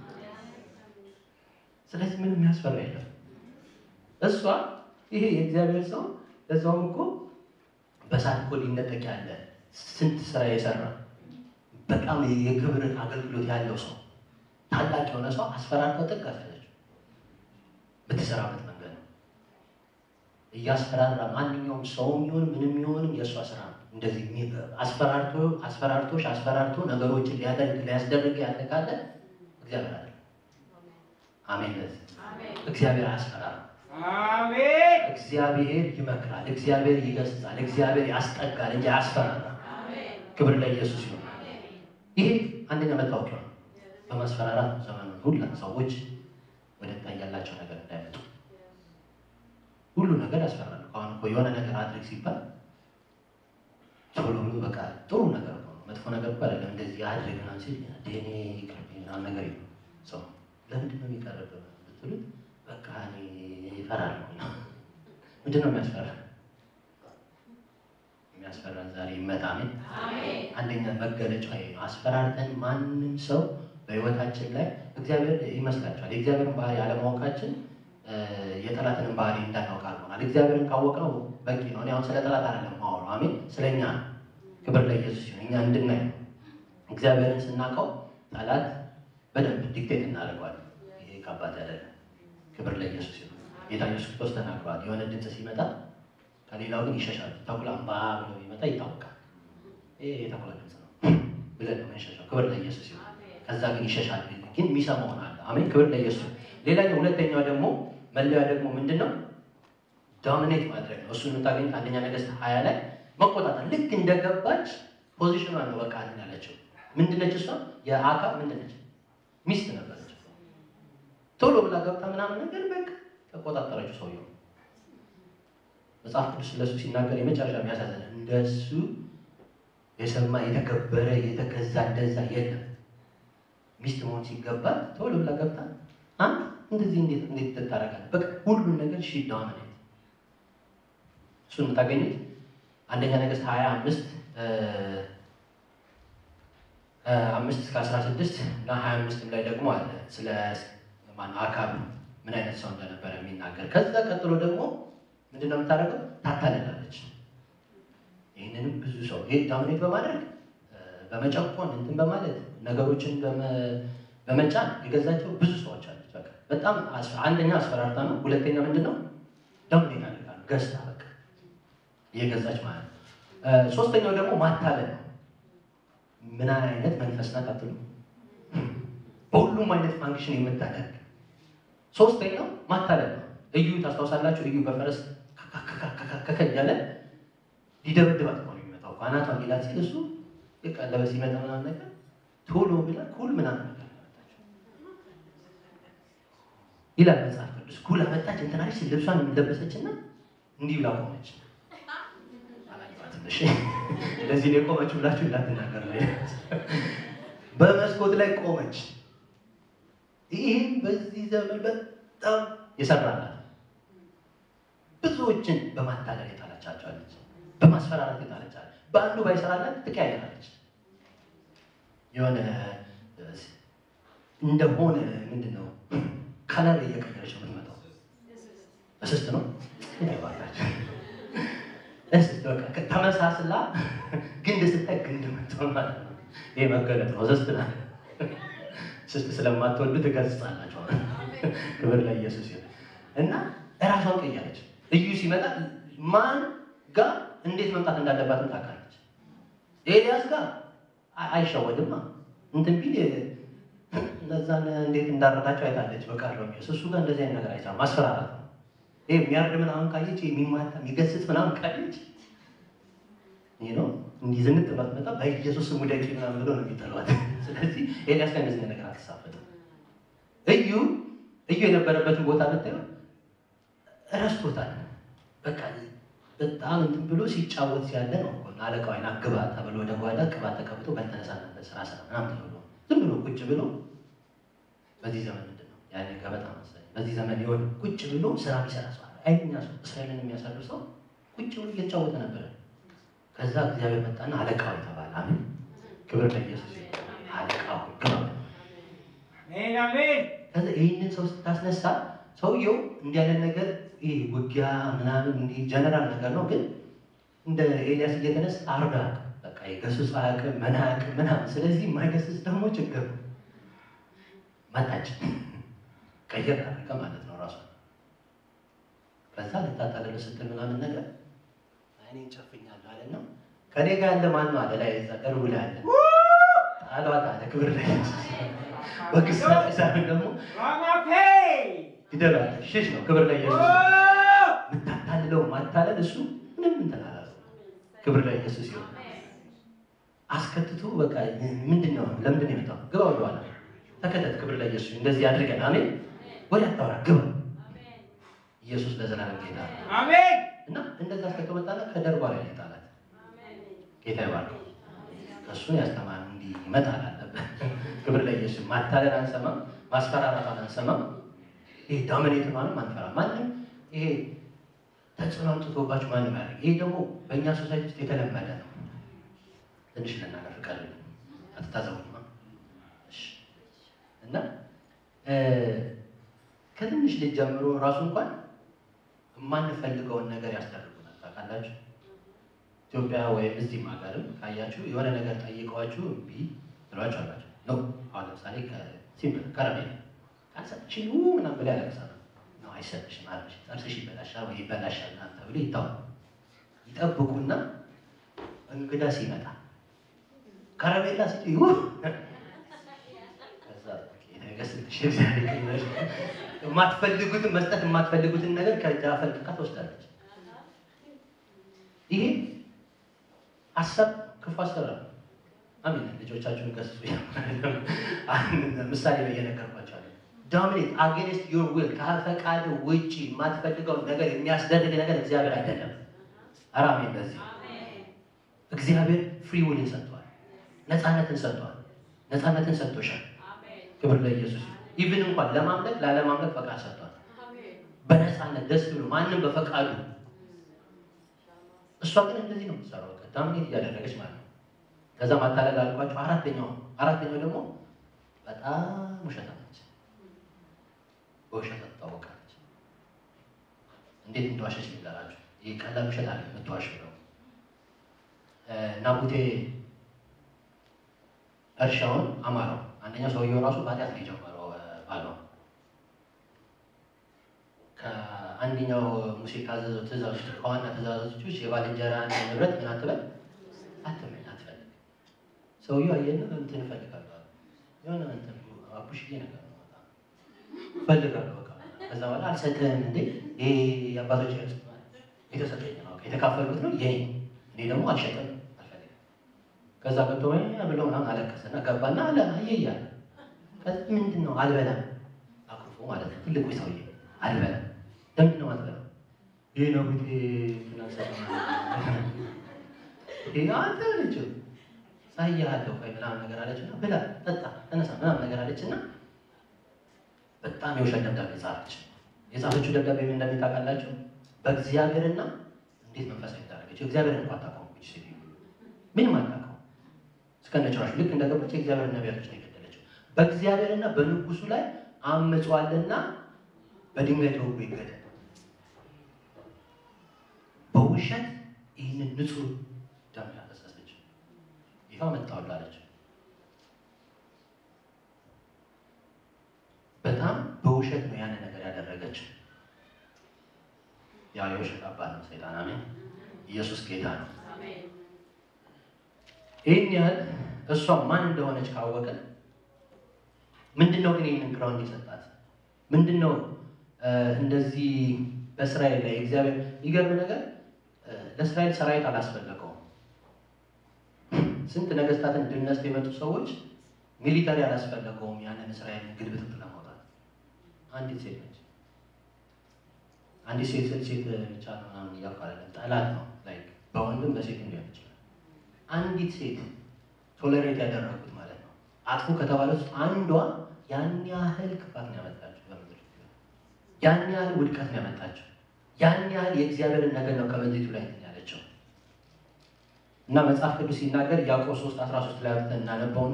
ስለዚህ ምንም የሚያስፈራ የለም እሷ ይሄ የእግዚአብሔር ሰው ለዛውም እኮ በሳት እኮ ሊነጠቅ ያለ ስንት ስራ የሰራ በጣም የክብር አገልግሎት ያለው ሰው ታላቅ የሆነ ሰው አስፈራርተው ጥቅ አሳለችው ብትሰራበት መንገድ ነው እያስፈራራ ማንኛውም ሰውም ይሁን ምንም ይሁንም የእሷ ስራ ነው እንደዚህ አስፈራርቶ አስፈራርቶሽ አስፈራርቶ ነገሮችን ሊያደርግ ሊያስደርግ ያለ ካለ እግዚአብሔር አለ አሜን ለዚህ እግዚአብሔር አያስፈራራ
አሜን
እግዚአብሔር ይመክራል እግዚአብሔር ይገስጻል እግዚአብሔር ያስጠጋል እንጂ አያስፈራራ ክብር ለኢየሱስ ይሁን ይሄ አንደኛ መታወቂያ ነው በማስፈራራት ዘመኑ ሁላ ሰዎች ወደ ታ ያላቸው ነገር እንዳይመጡ ሁሉ ነገር ያስፈራል አሁን እኮ የሆነ ነገር አድርግ ሲባል ቶሎ ብሎ በቃ ጥሩ ነገር እኮ ነው መጥፎ ነገር እኮ አይደለም እንደዚህ አድርግ ምናምን ሲል ዴኔ ይቅርብኝ ምናምን ነገር የለም ሰው ለምንድን ነው የሚቀርብ ብትሉት በቃ እኔ እፈራለሁ ምንድን ነው የሚያስፈራ የሚያስፈራን ዛሬ ይመጣምን አንደኛ መገለጫ ይሄ ነው አስፈራርተን ማንም ሰው በህይወታችን ላይ እግዚአብሔር ይመስላችኋል የእግዚአብሔርን ባህሪ አለማወቃችን የጠላትንም ባህሪ እንዳናውቅ አድርጎናል እግዚአብሔርን ካወቅነው በቂ ነው እኔ አሁን ስለ ጠላት አይደለም ማወራው አሜን ስለኛ ነው ክብር ለኢየሱስ ይሁን እኛ እንድናይ ነው እግዚአብሔርን ስናውቀው ጠላት በደንብ ዲክቴት እናደርገዋለን ይሄ ከባድ አይደለም ክብር ለኢየሱስ ይሁን ጌታ ኢየሱስ ክርስቶስ ተናግሯል የሆነ ድምፅ ሲመጣ ከሌላው ግን ይሸሻል ተኩላ አምባ ብሎ ቢመጣ ይታወቃል ይሄ የተኩላ ድምፅ ነው ብለን ነው የምንሸሸው ክብር ለኢየሱስ ይሁን ከዛ ግን ይሸሻል ግን የሚሰማውን አለ አሜን ክብር ለኢየሱስ ይሁን ሌላኛው ሁለተኛው ደግሞ መለያ ደግሞ ምንድን ነው ዶሚኔት ማድረግ ነው እሱን የምታገኙት አንደኛ ነገስት ሀያ ላይ መቆጣጠር ልክ እንደገባች ፖዚሽኗ ነው በቃ እንትን ያለችው ምንድነች እሷ የአካብ ምንድነች ሚስት ነበረች ቶሎ ብላ ገብታ ምናምን ነገር በቃ ተቆጣጠረችው ሰውየው መጽሐፍ ቅዱስ ስለሱ ሲናገር የመጨረሻ የሚያሳዝን እንደሱ የሰማ የተከበረ የተገዛ እንደዛ የለም ሚስት መሆን ሲገባት ቶሎ ብላ ገብታ አንተ እንደዚህ እንዴት እንዴት ትታረቃለህ? በቃ ሁሉን ነገር ሺ ዳውንት እሱን የምታገኙት አንደኛ ነገስት ሀያ አምስት አምስት እስከ አስራ ስድስት እና ሀያ አምስትም ላይ ደግሞ አለ ስለ ማን አካብ ምን አይነት ሰው እንደነበረ የሚናገር ከዛ ቀጥሎ ደግሞ ምንድነው የምታደርገው ታታልላለች ይህንንም ብዙ ሰው ይህ ዳሚኔት በማድረግ በመጨቆን እንትን በማለት ነገሮችን በመጫን የገዛቸው ብዙ ሰዎች አለች በቃ በጣም አንደኛ አስፈራርታ ነው ሁለተኛ ምንድን ነው ዳሚኔት አድርጋ ነው ገዝታ በቃ እየገዛች ማለት ነው ሶስተኛው ደግሞ ማታለል ነው ምን አይነት መንፈስ ናት አትሉ በሁሉም አይነት ፋንክሽን የምታደርግ ሶስተኛው ማታለል ነው እዩ ታስታውሳላችሁ እዩ በፈረስ ከከ እያለ ሊደበድባት ነው የሚመጣው አናቷን ሊላት ሲል እሱ የቀለበ ሲመጣ ምናምን ነገር ቶሎ ብላ ኩል ምናምን ነገር ይላል መጽሐፍ ቅዱስ ኩል አመጣች እንትናች ልብሷን የምለበሰች እና እንዲህ ብላ ቆመች ለዚህ ነው የቆመች ብላችሁ እንዳትናገር ላይ በመስኮት ላይ ቆመች ይህም በዚህ ዘመን በጣም የሰራላት ብዙዎችን በማታለል የጣለቻቸዋለች በማስፈራራት የጣለቻለች በአንዱ ባይሰራላት ትቀያየራለች የሆነ እንደሆነ ምንድን ነው ከለር እየቀየረች ነው የምትመጣው እስስት ነው ይባላቸው እስስት በቃ ተመሳስላ ግንድ ስታይ ግንድ ምትሆን ማለት ነው ይሄ መገለጥ ነው እስስት ናት ስስት ስለማትወዱ ትገጽጻላቸው ክብር ለኢየሱስ ይሁን እና እራሷን ቀየረች እዩ ሲመጣ ማን ጋር እንዴት መምጣት እንዳለባትም ታውቃለች ኤልያስ ጋር አይሸወድማ እንትን ቢል እነዛን እንዴት እንዳረዳቸው አይታለች በቃለው እሱ ጋር እንደዚህ አይነት ነገር አይቻ ማስፈራራት ነው ይሄ የሚያርድ ምናምን ካየች የሚማታ የሚገስጽ ምናምን ካየች ይህ ነው እንዲህ ዝንጥ ብላት መጣ በኢየሱስ ስም ውደቂ ምናምን ብሎ ነው የሚጠሏት። ስለዚህ ኤልያስ ጋር እንደዚህ ነገር አልተሳፈጥም። እዩ እዩ የነበረበትን ቦታ ብታየው እረስቶታል። በቃ በጣም እንትን ብሎ ሲጫወት ሲያለ ነው እኮ አለቃው አይና ግባ ተብሎ ወደ ጓዳ ቅባት ተቀብቶ በልተነሳናለ ስራ ስራ ምናምን ተብሎ ዝም ብሎ ቁጭ ብሎ በዚህ ዘመን ምንድን ነው ያኔ ገበጣ መሰለኝ። በዚህ ዘመን የሆነ ቁጭ ብሎ ስራ የሚሰራ ሰው አለ። አይኛ ሰው እስራኤልን የሚያሳልፍ ሰው ቁጭ ብሎ እየተጫወተ ነበረ። ከዛ እግዚአብሔር መጣና አለቃው የተባለ አሜን፣ ክብር ለኢየሱስ ይሁን። አለቃው ግባ
አሜን አሜን።
ከዛ ይህንን ሰው ስታስነሳ ሰውየው እንዲህ ያለ ነገር ይሄ ውጊያ ምናምን እንዲህ ጀነራል ነገር ነው፣ ግን እንደ ኤልያስ እየተነሳ አርዳ በቃ የገሱጽ አያውቅም ምን አያውቅም ምናምን። ስለዚህ የማይገስጽ ደግሞ ችግር ነው። መጣች ቀየር አድርገ ማለት ነው ራሷ። ከዛ ልታጣለለ ስትል ምናምን ነገር አይኔን ጨፍኛለሁ አለ ነው ከኔ ጋር ያለ ማን ነው አለ ላይ ዛ ደርቡ ላይ አለ አሏት አለ ክብር ላይ በግሳጤ ሳይሆን ደግሞ
ራማፌ
ይደላል ሽሽ ነው ክብር ላይ ኢየሱስ የምታታልለው ማታለል እሱ ምንም እንትን አላለው። ክብር ላይ ኢየሱስ ይሁን። አስከትቶ በቃ ምንድን ነው ለምንድን ነው የመጣው? ግባ ወደኋላ ተከተት። ክብር ላይ ኢየሱስ ይሁን። እንደዚህ አድርገን አሜን። ወደ አታውራ ግባ። ኢየሱስ ለዘላለም ጌታ ነው
አሜን
እና እንደዛ እስከተመጣና ከደርቧ ላይ ጣላት። ጌታ ይባርክ። እሱን ያስተማር እንዲህ ይመጣል አለበት። ክብር ላይ ኢየሱስ ማታለል አንሰማም፣ ማስፈራራቷን አንሰማም። ይሄ ዳሚኔት ማንም አንፈራ ማንም ይሄ ተጽዕኖ አምጥቶባችሁ ማንም ያደርግ። ይሄ ደግሞ በእኛ ሶሳይቲ ውስጥ የተለመደ ነው። ትንሽ ልናገር ፍቃድ አትታዘቡማ። እሺ። እና እ ከትንሽ ልጅ ጀምሮ ራሱ እንኳን የማንፈልገውን ነገር ያስደርጉናል። ታውቃላችሁ ኢትዮጵያ ወይም እዚህም ሀገርም ካያችሁ የሆነ ነገር ጠይቀዋችሁ እምቢ ብሏችሁ አላችሁ ነው። አሁን ለምሳሌ ሲምፕል ከረሜላ ካልሰጥሽኝ ው ምናምን ብላ ያለቅሳል ነው አይሰጥሽም አለሽ ጥርስሽ ይበላሻል ወይ ይበላሻል ምናምን ተብሎ ይታው ይጠብቁና እንግዳ ሲመጣ ከረሜላ ስጥ ው ከዛ ነገስትሽ የማትፈልጉትን መስጠት የማትፈልጉትን ነገር ከእጃ ፈልቅቃ ትወስዳለች። ይሄ ሀሳብ ክፉ አሰራር ነው። አሜን። ልጆቻችሁን ገስጹ። ምሳሌ ነው እየነገርኳቸዋለሁ። ዶሚኔት አጌንስት ዮር ዊል ከፈቃድ ውጭ የማትፈልገውን ነገር የሚያስደርግ ነገር እግዚአብሔር አይደለም። ኧረ አሜን። ለዚህ እግዚአብሔር ፍሪ ዊልን ሰጥቷል፣ ነፃነትን ሰጥቷል። ነፃነትን ሰጥቶሻል። ክብር ለኢየሱስ ይሁን። ኢቭን እንኳን ለማምለክ ላለማምለክ ፈቃድ ሰጥቷል። በነፃነት ደስ ብሎ ማንም በፈቃዱ እሷ ግን እንደዚህ ነው የምትሰራው። በቃ ዳሚኔት እያደረገች ማለት ነው። ከዛ ማታለል አልኳቸው። አራተኛው አራተኛው ደግሞ በጣም ውሸታም ነች። በውሸት ትታወቃለች። እንዴት እንደዋሸች ልንገራችሁ። ይህ ቀላል ውሸት አለ የምትዋሸው ነው። ናቡቴ እርሻውን አማረው። አንደኛው ሰውየው ራሱ በኃጢአት ነው የጀመረው ባለው ከአንደኛው ሙሴ ካዘዘው ትእዛዞች ከዋና ትእዛዞች ውስጥ የባልንጀራን ንብረት ምን አትበል አትመኝ፣ አትፈልግ። ሰውየው አየና እንትን እፈልጋለሁ አለ። የሆነ እንትን አቡሽዬ ነገር ነው በጣም እፈልጋለሁ በቃ። ከዛ በኋላ አልሰጥህም እንዴ ይሄ የአባቶች ርስ የተሰጠኝ ነው የተካፈሉት ነው የኔ እኔ ደግሞ አልሸጥም አልፈልግም። ከዛ ገብቶ ብለው ምናምን አለቀሰና ገባና አለ አየያለ ምንድን ነው አልበላም አኩርፎ ማለት ነው ትልቁ ሰውዬ አልበላም ለምንድን ነው አልበላም ይህ ነው ግ አንተ አለችው ሳያለሁ ቆይ ምናምን ነገር አለች እና ብላ ጠጣ ተነሳ ምናምን ነገር አለች እና በጣም የውሸት ደብዳቤ ጻፈች የጻፈችው ደብዳቤ ምን እንደሚታውቃላችሁ በእግዚአብሔርና እንዴት መንፈሳዊ ታደረገችው እግዚአብሔርን እንኳ አታውቀውም ሴ ምንም አታውቀው እስከነ ጭራሹ ልክ እንደገባች የእግዚአብሔር ነቢያቶች ነው የገደለችው በእግዚአብሔርና በንጉሱ ላይ አምጿልና በድንጋይ ተወግቶ ይገደል በውሸት ይህንን ንጹህ ደም ያፈሰሰች ይኸው መጣሁልህ አለች በጣም በውሸት ነው ያንን ነገር ያደረገችው ያው የውሸት አባት ነው ሰይጣን አሜን ኢየሱስ ጌታ ነው ይህን ያህል እሷ ማን እንደሆነች ካወቅን ምንድን ነው ግን ይህንን ግራውንድ የሰጣት ምንድን ነው እንደዚህ በእስራኤል ላይ እግዚአብሔር የሚገርም ነገር ለእስራኤል ሰራዊት አላስፈለገውም ስንት ነገስታትን ድል ነስተው የመጡ ሰዎች ሚሊተሪ አላስፈለገውም ያንን እስራኤልን ግልብጥጥ ለማውጣት። አንዲት ሴት ነች። አንዲት ሴት ስል ሴት ብቻ ነው ምናምን እያልኩ አይደለም። ጠላት ነው ላይክ በወንድም በሴት ሊሆን ይችላል። አንዲት ሴት ቶለሬት ያደረጉት ማለት ነው። አጥፉ ከተባለ ውስጥ አንዷ ያን ያህል ክፋት ነው ያመጣችው በምድር ያን ያህል ውድቀት ነው ያመጣችው። ያን ያህል የእግዚአብሔርን ነገር ነው ከምድሪቱ ላይ እንትን ያለችው እና መጽሐፍ ቅዱስ ሲናገር ያዕቆብ 3 13 ላይ አውጥተን እናነበውና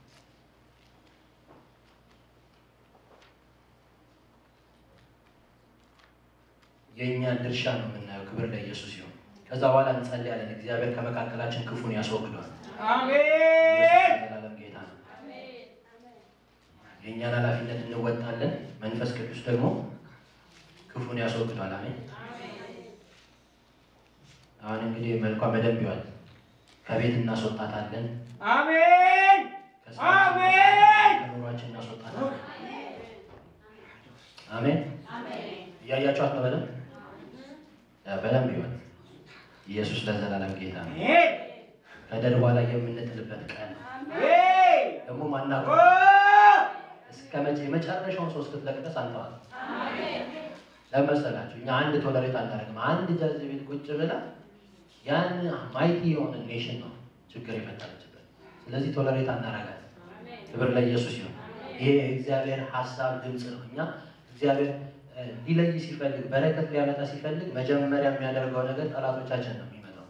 የእኛን ድርሻ ነው የምናየው። ክብር ለኢየሱስ ይሁን። ከዛ በኋላ እንጸልያለን። እግዚአብሔር ከመካከላችን ክፉን ያስወግዷል።
አሜን።
ኢየሱስ የዘላለም ጌታ ነው። የእኛን ኃላፊነት እንወጣለን። መንፈስ ቅዱስ ደግሞ ክፉን ያስወግዷል። አሜን። አሁን እንግዲህ መልኳ በደንብ ይዋል። ከቤት እናስወጣታለን።
አሜን። አሜን።
ከኑሯችን እናስወጣታለን። አሜን። እያያቸዋት ነው በደንብ በደንብ ይዋል። ኢየሱስ ለዘላለም ጌታ ነው።
አሜን።
ከደርቧ ላይ የምንጥልበት ቀን
አሜን።
ደግሞ
ኦ!
ማናውቀው እስከ መቼ የመጨረሻውን ሰው እስክትለቅቀስ አንተዋል። ለመሰላችሁ እኛ አንድ ቶለሬት አናደርግም። አንድ ጃዝ ቤት ቁጭ ብላ ያን ማይቲ የሆነ ኔሽን ነው ችግር የፈጠረችበት። ስለዚህ ቶለሬት አናረጋት። ክብር ለኢየሱስ ይሁን። ይሄ የእግዚአብሔር ሀሳብ ድምፅ ነው። እኛ እግዚአብሔር እ፣ ሊለይ ሲፈልግ በረከት ሊያመጣ ሲፈልግ መጀመሪያ የሚያደርገው ነገር ጠላቶቻችን ነው የሚመጣው።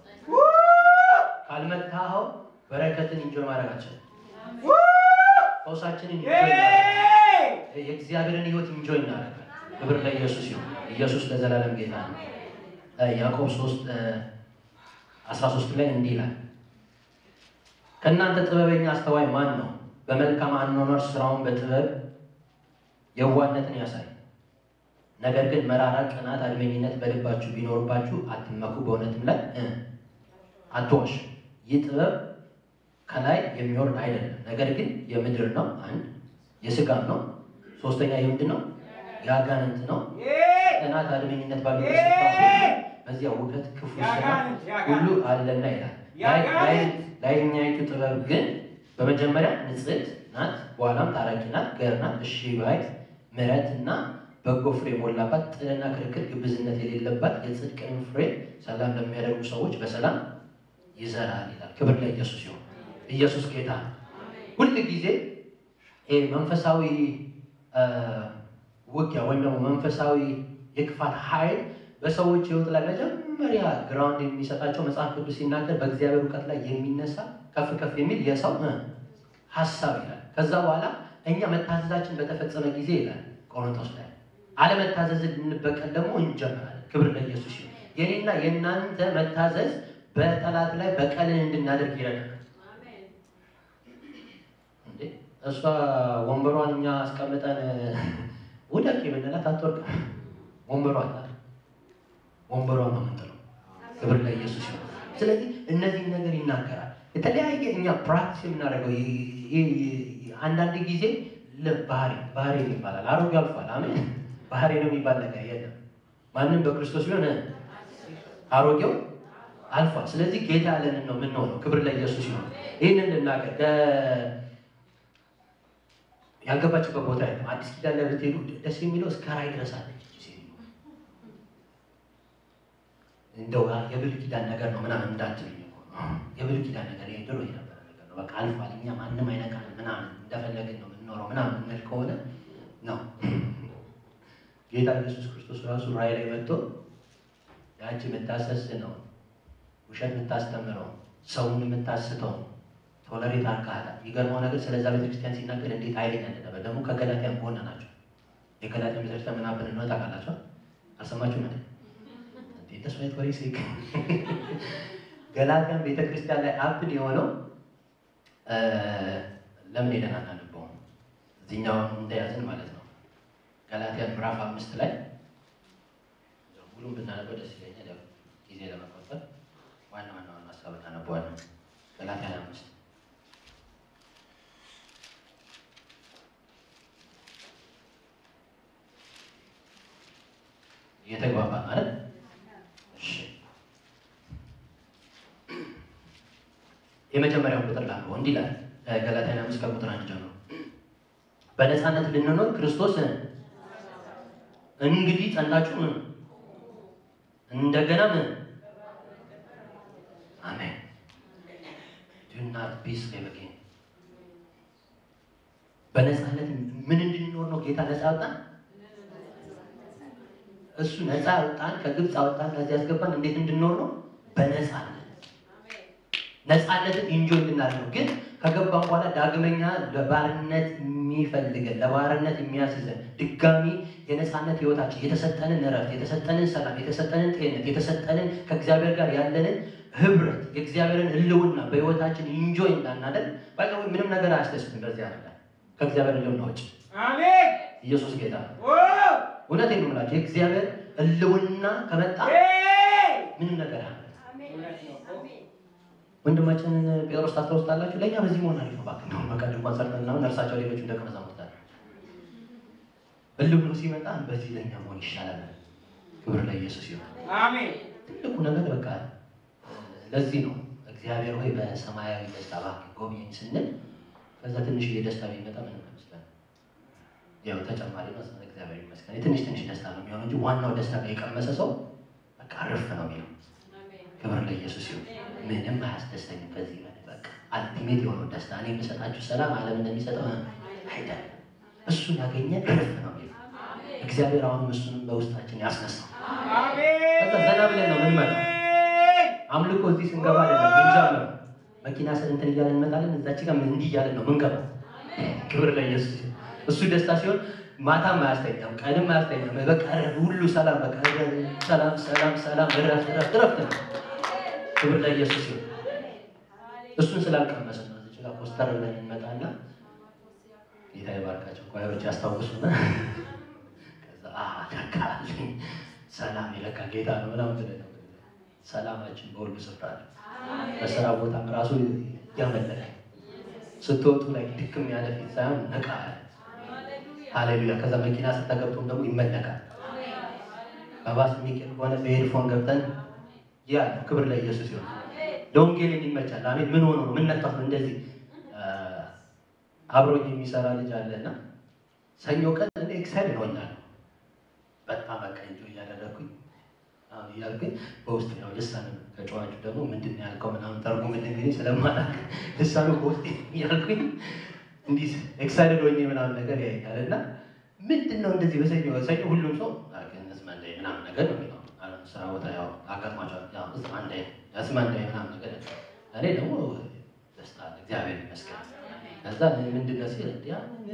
ካልመታኸው በረከትን ኢንጆይ ማድረጋችን ፈውሳችንን ኢንጆይ እናደርጋለን። የእግዚአብሔርን ሕይወት ኢንጆይ እናደርጋለን። ክብር ለኢየሱስ ይሁን። ኢየሱስ ለዘላለም ጌታ ነው። እ፣ ያዕቆብ 3 13 ላይ እንዲህ ይላል ከእናንተ ጥበበኛ አስተዋይ ማን ነው? በመልካም አኗኗር ስራውን በጥበብ የዋህነትን ያሳይ። ነገር ግን መራራ ቅናት፣ አድመኝነት በልባችሁ ቢኖርባችሁ አትመኩ፣ በእውነትም ላይ እ አትዋሹ። ይህ ጥበብ ከላይ የሚወርድ አይደለም፣ ነገር ግን የምድር ነው። አንድ የስጋም ነው። ሶስተኛ የምንድን ነው? የአጋንንት ነው። ቅናት፣ አድመኝነት ባለበት ስፍራ ሁሉ በዚያ ውከት፣ ክፉ ስራ
የአጋንንት የአጋንንት
ሁሉ አለና ይላል።
የአጋንንት
ላይ- ላይኛይቱ ጥበብ ግን በመጀመሪያ ንጽሕት ናት፣ በኋላም ታራቂ ናት፣ ገር ናት፣ እሺ ባይ፣ ምሕረት እና በጎ ፍሬ የሞላባት፣ ጥልና ክርክር፣ ግብዝነት የሌለባት፣ የጽድቅን ፍሬ ሰላም ለሚያደርጉ ሰዎች በሰላም ይዘራል ይላል። ክብር ለኢየሱስ ይሁን። ኢየሱስ ጌታ ነው። ሁል ጊዜ ይሄ መንፈሳዊ አ፣ ውጊያ ወይም ደግሞ መንፈሳዊ የክፋት ኃይል በሰዎች ሕይወት ላይ መጀመሪያ ግራውንድ የሚሰጣቸው መጽሐፍ ቅዱስ ሲናገር በእግዚአብሔር እውቀት ላይ የሚነሳ ከፍ ከፍ የሚል የሰው እ፣ ሀሳብ ይላል። ከዛ በኋላ እኛ መታዘዛችን በተፈጸመ ጊዜ ይላል ቆሮንቶስ ላይ አለመታዘዝን ልንበቀል ደግሞ እንጀምራለን። ክብር ለኢየሱስ ይሁን። የኔና የእናንተ መታዘዝ በጠላት ላይ በቀልን እንድናደርግ ይረዳል። እንዴ እሷ ወንበሯን እኛ አስቀምጠን ውደቅ ብንላት አትወርቅም። ወንበሯ አላት ወንበሯ ነው የምንጥለው። ክብር ለኢየሱስ ይሁን። ስለዚህ እነዚህን ነገር ይናገራል። የተለያየ እኛ ፕራክቲስ የምናደርገው ይ- ይ- ይ- አንዳንድ ጊዜ ለ- ባህሪ ባህሪ ይባላል። አሮጌ አልፏል። አሜን። ባህሪ ነው የሚባል ነገር የለም። ማንም በክርስቶስ ቢሆን አሮጌው አልፏል። ስለዚህ ጌታ ያለንን ነው የምንሆነው። ክብር ለኢየሱስ ይሁን። ይህንን ልናገር ከ- ያልገባችበት ቦታ የለም። አዲስ ኪዳን ላይ ብትሄዱ ደስ የሚለው እስከ ራእይ ድረስ አለች እቺ ሴትዮ። እንደው የብሉይ ኪዳን ነገር ነው ምናምን እንዳትሉኝ እኮ ነው። የብሉይ ኪዳን ነገር ይሄ ድሮ የነበረ ነገር ነው። በቃ አልፏል። እኛ ማንም አይነካንም ምናምን እንደፈለግን ነው የምንኖረው ምናምን የምንል ከሆነ ነው ጌታ ኢየሱስ ክርስቶስ ራሱ ራእይ ላይ መጥቶ ያቺ የምታሰስ ነው ውሸት የምታስተምረው ሰውን የምታስተው ቶለሬት አድርገሃታል። የሚገርመው ነገር ስለዛ ቤተክርስቲያን ሲናገር እንዴት ኃይለኛ እንደነበር ደግሞ ከገላትያን ጎን ናቸው። የገላትያን ቤተክርስቲያን ምን አብን ነው ታውቃላችሁ? አልሰማችሁም? እንዴ እንዴ ተስፋ ወሬ ሲክ ገላትያን ቤተክርስቲያን ላይ አብን የሆነው እ፣ ለምን ሄደን አናነበውም? እዚህኛውን እንደያዝን ማለት ነው። ገላትያን ምዕራፍ አምስት ላይ ሙሉም ብናነበው ደስ ይለኛል። ያው ጊዜ ለመቆጠብ ዋና ዋና ዋና ሀሳብ አነበዋለሁ። ገላትያን አምስት እየተግባባ ማለት እሺ። የመጀመሪያውን ቁጥር ላለው እንዲህ ይላል ገላትያ አምስት ከቁጥር አንድ ጀምሮ በነፃነት ልንኖር ክርስቶስ እንግዲህ ጸናችሁ ምን እንደገና ምን አሜን ዱናት ቢስ ሌበጌን በነፃነት ምን እንድንኖር ነው ጌታ ነፃ ያወጣን? እሱ ነፃ ያወጣን ከግብፅ አወጣን ከዚህ ያስገባን እንዴት እንድንኖር ነው? በነፃነት ነፃነትን ኢንጆይ እንድናደርግ ነው። ግን ከገባን በኋላ ዳግመኛ ለባርነት የሚፈልገን ለባርነት የሚያስይዘን ድጋሚ የነፃነት ህይወታችን የተሰጠንን እረፍት፣ የተሰጠንን ሰላም፣ የተሰጠንን ጤንነት፣ የተሰጠንን ከእግዚአብሔር ጋር ያለንን ህብረት፣ የእግዚአብሔርን ህልውና በህይወታችን ኢንጆይ እንዳናደርግ በቃ ምንም ነገር አያስደስትም። በዚህ ያደርጋል ከእግዚአብሔር ህልውና ውጭ
አሜን
ኢየሱስ ጌታ ነው።
ኦ
እውነቴን ነው የምላቸው የእግዚአብሔር ህልውና ከመጣ
ሄይ
ምንም ነገር አለ
እውነት ነው እኮ።
ወንድማችንን ጴጥሮስ ታስታውስታላችሁ። ለእኛ በዚህ መሆን አሪፍ ነው። እባክህ እንደውም በቃ ድንኳን ሰርተን ምናምን እርሳቸው ሌሎቹ ደቀ መዛሙርት አሉ። እልም ብሎ ሲመጣ በዚህ ለእኛ መሆን ይሻላል። ክብር ለኢየሱስ ይሁን።
አሜን
ትልቁ ነገር በቃ ለዚህ ነው እግዚአብሔር ሆይ በሰማያዊ ደስታ እባክህ ጎብኘኝ ስንል ከዛ ትንሽዬ ደስታ ቢመጣ ምንም አይመስለን። ያው ተጨማሪ ነው። እግዚአብሔር ይመስገን የትንሽ ትንሽ ደስታ ነው የሚሆነው እንጂ ዋናው ደስታ የቀመሰ ሰው በቃ እርፍ ነው የሚለው። ክብር ለኢየሱስ ይሁን። ምንም አያስደስተኝም ከዚህ በላይ በቃ አልቲሜት የሆነው ደስታ እኔ የምሰጣችሁ ሰላም ዓለም እንደሚሰጠው አይደለም። እሱን ያገኘ እርፍ ነው የሚለው እግዚአብሔር አሁንም እሱንም በውስጣችን ያስነሳው።
አሜን
ከዛ ዘና ብለን ነው የምንመጣው። አምልኮ እዚህ ስንገባ አይደለም ምንጀምረው። መኪና ስር እንትን እያለን እንመጣለን። እዛች ጋር እንዲህ እያለን ነው ምንገባው። ክብር ለኢየሱስ ይሁን። እሱ ደስታ ሲሆን ማታም አያስተኛም፣ ቀንም አያስተኛም። በቃ ሁሉ ሰላም፣ በቃ ሰላም፣ ሰላም፣ ሰላም፣ እረፍት፣ እረፍት፣ እረፍት ነው። ክብር ለኢየሱስ ይሁን። እሱን ስላልቀመሰ ነው እዚህ ጋር ፖስተር ብለን እንመጣና ጌታ ይባርካቸው ኳዮች ያስታውሱና ከዛ አሃ ለካ አለኝ ሰላም የለካ ጌታ ነው ምናምን ብለን ነው ሰላማችን በሁሉ ስፍራ አለ። በስራ ቦታም ራሱ ያመለከ ስትወጡ ላይ ድክም ያለ ፊት ሳይሆን ነቃ ያለ ሃሌሉያ። ከዛ መኪና ስተገብቶም ደግሞ ይመለካል። በባስ የሚቀር ከሆነ በሄድፎን ገብተን ያ ክብር ለኢየሱስ ይሁን። ለወንጌል እንዲመቻል አሜን። ምን ሆኖ ነው ምን ነካት ነው እንደዚህ አብሮኝ የሚሰራ ልጅ አለና ሰኞ ቀን እኔ ኤክሳይድ ሆኛለሁ። በጣም በቃ እንጆ እያደረግኩኝ አሁን እያልኩኝ በውስጥ ያው ልሳን ከጨዋቹ ደግሞ ምንድን ነው ያልከው ምናምን ተርጉም እንግዲህ ስለማላውቅ ልሳኑ በውስጥ እያልኩኝ እንዲህ ኤክሳይድድ ሆኜ ምናምን ነገር ያይኛል እና ምንድን ነው እንደዚህ በሰኞ ሰኞ ሁሉም ሰው ስማንዳይ ምናምን ነገር ነው የሚለው አሁን ስራ ቦታ ያው አጋጥሟቸዋል። ያው ስማንዳይ ስማንዳይ ምናምን ነገር እኔ ደግሞ ደስታ አለ እግዚአብሔር ይመስገን። ከዛ ምንድን ነው ሲል እንዲህ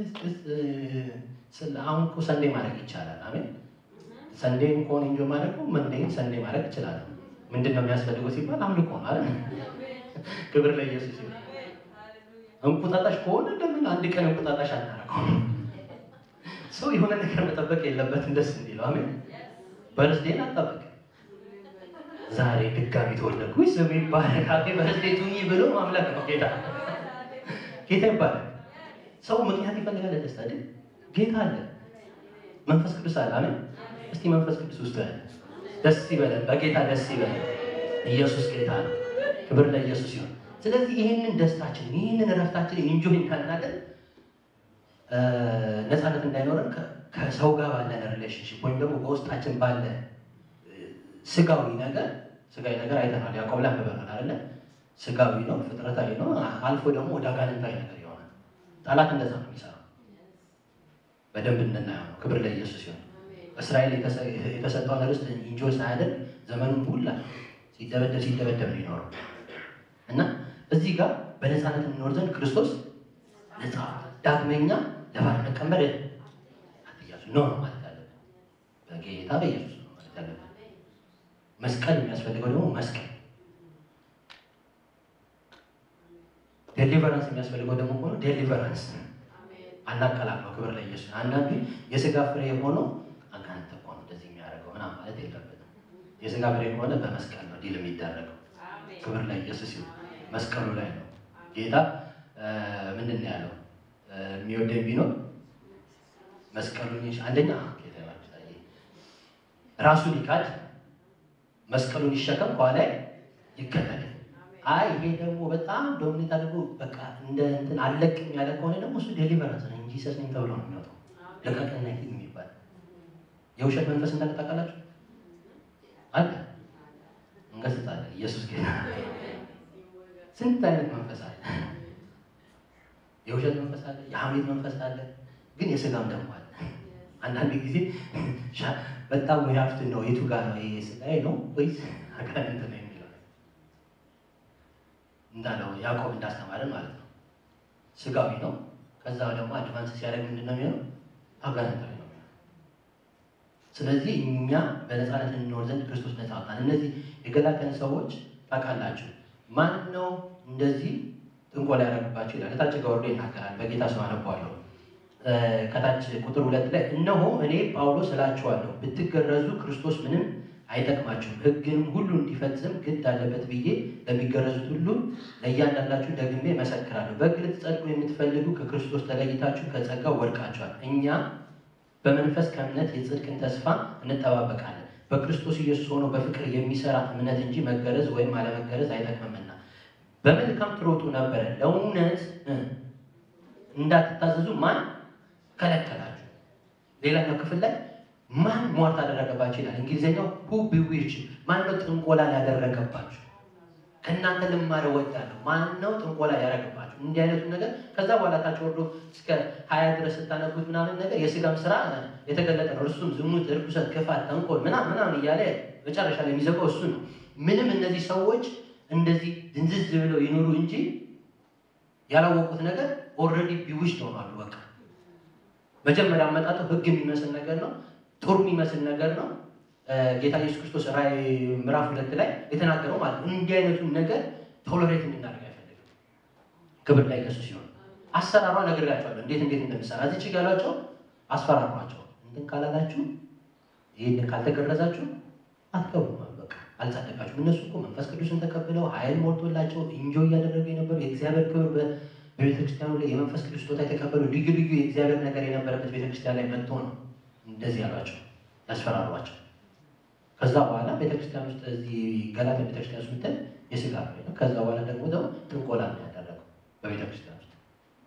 ስለ አሁን እኮ ሰንዴ ማድረግ ይቻላል። አሜን ሰንዴን ከሆነ እንጆ ማድረግ መንዴን ሰንዴ ማድረግ ይችላል። ምንድን ነው የሚያስፈልገው ሲባል አምልኮ ነው አይደል? ክብር ለኢየሱስ ይሁን። እንቁጣጣሽ ከሆነ ለምን አንድ ቀን እንቁጣጣሽ አናደርገው? ሰው የሆነ ነገር መጠበቅ የለበትም ደስ እንዲለው። አሜን በርስዴን አጠበቅ ዛሬ ድጋሚ ተወለድኩ ስም ይባረክ ሃፒ በርስዴ ቱኝ ብሎ ማምለክ ነው ጌታ ጌታ ይባላል። ሰው ምክንያት ይፈልጋል ለደስታ አይደል? ጌታ አለ፣ መንፈስ ቅዱስ አለ። አሜን። እስቲ መንፈስ ቅዱስ ውስጥ ያለ ደስ ይበለን፣ በጌታ ደስ ይበለን። ኢየሱስ ጌታ ነው። ክብር ለኢየሱስ ይሁን። ስለዚህ ይህንን ደስታችን ይህንን እረፍታችን ኢንጆይ እንዳናደርግ ነፃነት እንዳይኖረን ከሰው ጋር ባለን ሪሌሽንሽፕ ወይም ደግሞ በውስጣችን ባለ ስጋዊ ነገር ስጋዊ ነገር አይተናል። ያዕቆብ ላይ አንብበናል አይደለ? ስጋዊ ነው፣ ፍጥረታዊ ነው። አልፎ ደግሞ ወደ አጋንንታዊ ነገር ይሆናል። ጠላት እንደዛ ነው የሚሰራው። በደንብ እንድናየው ነው። ክብር ለኢየሱስ ይሁን። እስራኤል የተሰጠውን ርስት ኢንጆይ ሳያደርግ ዘመኑን ሁላ ሲደበደብ ሲደበደብ ነው ይኖረው እና እዚህ ጋር በነፃነት እንኖር ዘንድ ክርስቶስ ነፃ ዳግመኛ ለባርነት ቀንበር አትያዙ ነው ማለት ያለብን። በጌታ በኢየሱስ ነው ማለት ያለብን። መስቀል የሚያስፈልገው ደግሞ መስቀል ዴሊቨራንስ የሚያስፈልገው ደግሞ ሆኖ ዴሊቨራንስ አናቀላቅለው። ክብር ለኢየሱስ። አንዳንዱ የስጋ ፍሬ የሆነው አጋንንት እኮ ነው እንደዚህ የሚያደርገው ምናምን ማለት የለበትም። የስጋ ፍሬ ከሆነ በመስቀል ነው ዲል የሚደረገው። ክብር ለኢየሱስ ይሁን። መስቀሉ ላይ ነው ጌታ ምንድን ነው ያለው? የሚወደኝ ቢኖር መስቀሉን አንደኛ ጌታ ራሱን ይካድ መስቀሉን ይሸከም ከኋላ ይከተል። አይ ይሄ ደግሞ በጣም ዶሚኔት አድርጎ በቃ እንደ እንትን አለቅም ያለ ከሆነ ደግሞ እሱ ዴሊቨራንስ ነው እንጂ ሰስ ነኝ ተብሎ ነው የሚወጣው። ለቀቅና ሂድ የሚባል የውሸት መንፈስ እንዳለ ታውቃላችሁ አለ እንገስጻለን። ኢየሱስ ጌታ። ስንት አይነት መንፈስ አለ። የውሸት መንፈስ አለ፣ የሐሜት መንፈስ አለ፣ ግን የስጋም ደግሞ አለ። አንዳንድ ጊዜ ሻ- በጣም ወይ ሀብት ነው የቱ ጋር ነው ይሄ ስጋዬ ነው ወይስ አጋንንት ነው የሚለው እንዳለው ያዕቆብ እንዳስተማረን ማለት ነው። ስጋዊ ነው። ከዛ ደግሞ አድቫንስ ሲያደርግ ምንድን ነው የሚሆነው? አጋንንታዊ ነው የሚሆነው። ስለዚህ እኛ በነፃነት እንኖር ዘንድ ክርስቶስ ነፃ አውጣን። እነዚህ የገላትያን ሰዎች ታውቃላችሁ፣ ማን ነው እንደዚህ ጥንቆላ ያደረግባቸው ይላል። እታች ጋር ወርዶ ይናገራል። በጌታ ስም አነበዋለሁ። እ፣ ከታች ቁጥር ሁለት ላይ እነሆ እኔ ጳውሎስ እላችኋለሁ ብትገረዙ ክርስቶስ ምንም አይጠቅማችሁም፣ ሕግንም ሁሉ እንዲፈጽም ግድ አለበት ብዬ ለሚገረዙት ሁሉ ለእያንዳንዳችሁ ደግሜ እመሰክራለሁ። በሕግ ልትጸድቁ የምትፈልጉ ከክርስቶስ ተለይታችሁ ከጸጋው ወድቃችኋል። እኛ በመንፈስ ከእምነት የጽድቅን ተስፋ እንጠባበቃለን። በክርስቶስ ኢየሱስ ሆኖ በፍቅር የሚሰራ እምነት እንጂ መገረዝ ወይም አለመገረዝ አይጠቅምምና በመልካም ትሮጡ ነበረ። ለእውነት እ፣ እንዳትታዘዙ ማን ከለከላችሁ? ሌላኛው ክፍል ላይ ማን ሟርት አደረገባችሁ ይላል። እንግሊዝኛው ሁ ቢዊች ማን ነው ጥንቆላ ያደረገባችሁ? ከእናንተ ልማረ ወዳለሁ ማን ነው ጥንቆላ ያደረገባችሁ? እንዲህ አይነቱ ነገር ከዛ በኋላ ታች ወርዶ እስከ ሀያ ድረስ ስታነቡት ምናምን ነገር የስጋም ስራ የተገለጠ ነው። እርሱም ዝሙት፣ እርኩሰት፣ ክፋት፣ ተንኮል ምናምን ምናምን እያለ መጨረሻ ላይ የሚዘጋው እሱ ነው። ምንም እነዚህ ሰዎች እንደዚህ ድንዝዝ ብለው ይኖሩ እንጂ ያላወቁት ነገር ኦልሬዲ ቢውሽድ ሆኗሉ። በቃ መጀመሪያ አመጣጡ ህግ የሚመስል ነገር ነው፣ ጦር የሚመስል ነገር ነው። እ፣ ጌታ ኢየሱስ ክርስቶስ ራእይ ምዕራፍ ሁለት ላይ የተናገረው ማለት ነው። እንዲህ አይነቱን ነገር ቶሎሬት እንድናደርግ አይፈልግም። ክብር ላይ ኢየሱስ ሲሆን አሰራሯ ነግሬያቸዋለሁ፣ እንዴት እንዴት እንደምሰራ እዚህ ችግ ያሏቸው አስፈራሯቸው። እንትን ካላላችሁ ይህን ካልተገረዛችሁ አትገቡም አሉ። በቃ አልጸደቃችሁም። እነሱ እኮ መንፈስ ቅዱስን ተቀብለው ኃይል ሞልቶላቸው እንጆ እያደረጉ የነበሩ የእግዚአብሔር ክብር በ- በቤተክርስቲያኑ ላይ የመንፈስ ቅዱስ ስጦታ የተቀበሉ ልዩ ልዩ የእግዚአብሔር ነገር የነበረበት ቤተክርስቲያን ላይ መጥቶ ነው እንደዚህ ያሏቸው ያስፈራሯቸው። ከዛ በኋላ ቤተክርስቲያን ውስጥ እዚህ ገላትያ ቤተክርስቲያን ውስጥ ምትል የስጋ ፍሬ ነው። ከዛ በኋላ ደግሞ ደግሞ ጥንቆላ ነው ያደረገው በቤተክርስቲያን ውስጥ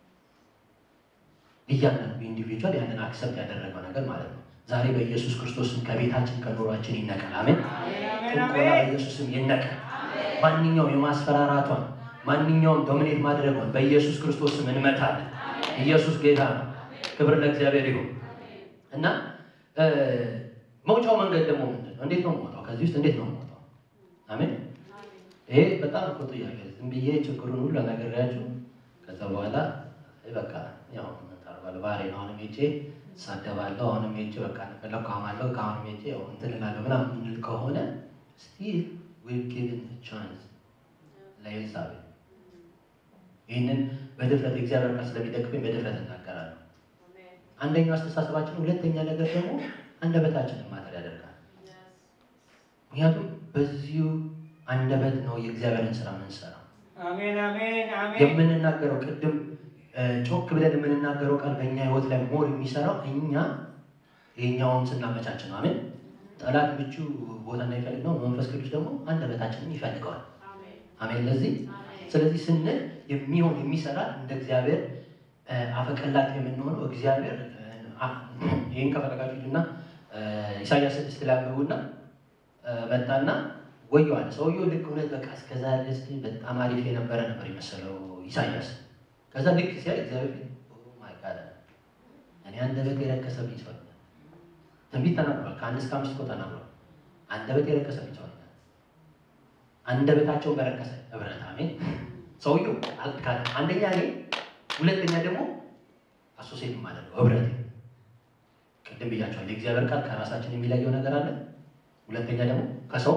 እያንዳንዱ ኢንዲቪጁዋል ያንን አክሰፕት ያደረገው ነገር ማለት ነው። ዛሬ በኢየሱስ ክርስቶስም ከቤታችን ከኑሯችን ይነቀል። አሜን። ጥንቆላ በኢየሱስም ይነቀል። ማንኛውም የማስፈራራቷን ማንኛውም ዶሚኔት ማድረጓን በኢየሱስ ክርስቶስም እንመታለን። ኢየሱስ ጌታ ነው። ክብር ለእግዚአብሔር ይሁን እና እ፣ መውጫው መንገድ ደግሞ ምንድን ነው? እንዴት ነው የምወጣው? ከዚህ ውስጥ እንዴት ነው የምወጣው? አሜን። ይሄ በጣም እኮ ጥያቄ ዝም ብዬ ችግሩን ሁሉ ነግሬያችሁ ከዛ በኋላ በቃ ያው ምን ታደርጋለህ? ባህሬ ነው። አሁንም ሄጄ እሳደባለሁ። አሁንም ሄጄ በቃ እንደፈለኩ አማለሁ። ከአሁንም ሄጄ ያው እንትን እላለሁ ምናምን የምንል ከሆነ ስቲል ዊል ጊቭን ቻንስ ለኤልሳቤጥ ይህንን በድፍረት እግዚአብሔር ቃል ስለሚደግፈኝ በድፍረት እናገራለሁ። አንደኛው አስተሳሰባችን፣ ሁለተኛ ነገር ደግሞ አንደበታችንን ማተር ያደርጋል። ምክንያቱም በዚሁ አንደበት ነው የእግዚአብሔርን ስራ የምንሰራው።
አሜን አሜን አሜን
የምንናገረው ቅድም እ፣ ጮክ ብለን የምንናገረው ቃል በእኛ ህይወት ላይ ሞር የሚሰራው እኛ ይሄኛውን ስናመቻች ነው። አሜን። ጠላት ምቹ ቦታ እንዳይፈልግ ነው። መንፈስ ቅዱስ ደግሞ አንደበታችንን ይፈልገዋል። አሜን። ለዚህ ስለዚህ ስንል የሚሆን የሚሰራ እንደ እግዚአብሔር እ፣ አፈቀላጤ የምንሆነው እግዚአብሔር እ፣ አ- ይህን ከፈለጋችሁ እና ኢሳያስ ስድስት ላይ አንብቡና እ፣ መጣና ወየዋል ሰውየው ልክ እውነት በቃ እስከዛ ድረስ በጣም አሪፍ የነበረ ነበር የመሰለው ኢሳያስ። ከዛ ልክ ሲያይ እግዚአብሔር ፊት ኦ ማይ ጋድ እኔ አንደበት የረከሰብኝ ሰው ነኝ። ትንቢት ተናግሯል። ከአንድ እስከ አምስት እኮ ተናግሯል። አንደበት የረከሰብኝ ሰው ነኝ። አንደበታቸውን በረከሰ ህብረት አሜን። ሰውየው አልካለ አንደኛ እኔ፣ ሁለተኛ ደግሞ አሶሴት የማደርገው ህብረት። ቅድም ብያቸዋል። የእግዚአብሔር ቃል ከራሳችን የሚለየው ነገር አለ። ሁለተኛ ደግሞ ከሰው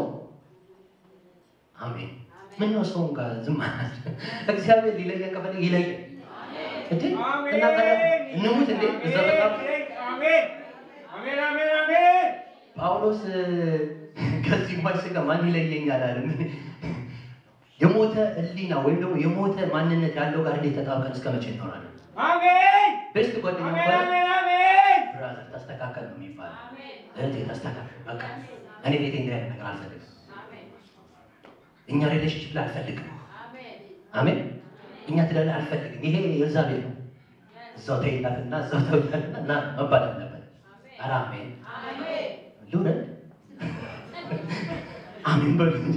አሜን። ምን ነው ሰውን ጋር ዝም ማለት? እግዚአብሔር ሊለየን ከፈለገ ይለየን እንዴ እና ታዲያ እንሙት እንዴ? እዛ በጣም
አሜን አሜን አሜን አሜን
ጳውሎስ ከዚህ ሟች ጋር ማን ይለየኛል አለ። ምን የሞተ ህሊና ወይም ደግሞ የሞተ ማንነት ያለው ጋር እንዴት ተጣብቀን እስከ መቼ እንኖራለን?
አሜን
ቤስት ጓደኛ
አሜን
ባለ
አሜን አሜን
ብራዘር ተስተካከል ነው የሚባለው። እህቴ ተስተካከል፣ በቃ እኔ ቤቴ እንዲህ አይነት ነገር አልፈልግም። እኛ ሪሌሽንሽፕ ላይ አልፈልግም። አሜን። እኛ ትዳር አልፈልግም፣ ይሄ የኤልዛቤል ነው። እዛው ተይላትና እዛው ተውላትና እና መባል አለበት። ኧረ አሜን ልውረድ አሜን በሉ እንጂ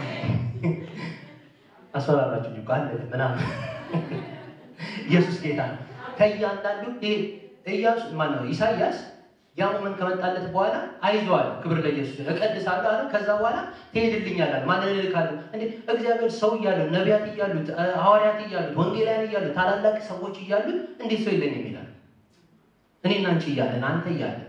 አስፈራራችሁ እኮ አለ ምናምን ኢየሱስ ጌታ ነው። ከእያንዳንዱ ይሄ ኢያሱ ማነው ኢሳያስ ያ ሞመንት ከመጣለት በኋላ አይዞህ ክብር ለኢየሱስ እቀድሳለሁ አለ። ከዛ በኋላ ትሄድልኛል አለ። ማንን እልካለሁ? እንዴ እግዚአብሔር ሰው እያለው ነቢያት እያሉት ሐዋርያት እያሉት ወንጌላውያን እያሉት ታላላቅ ሰዎች እያሉት እንዴት ሰው የለኝም ይላል? እኔና አንቺ እያለን አንተ እያለን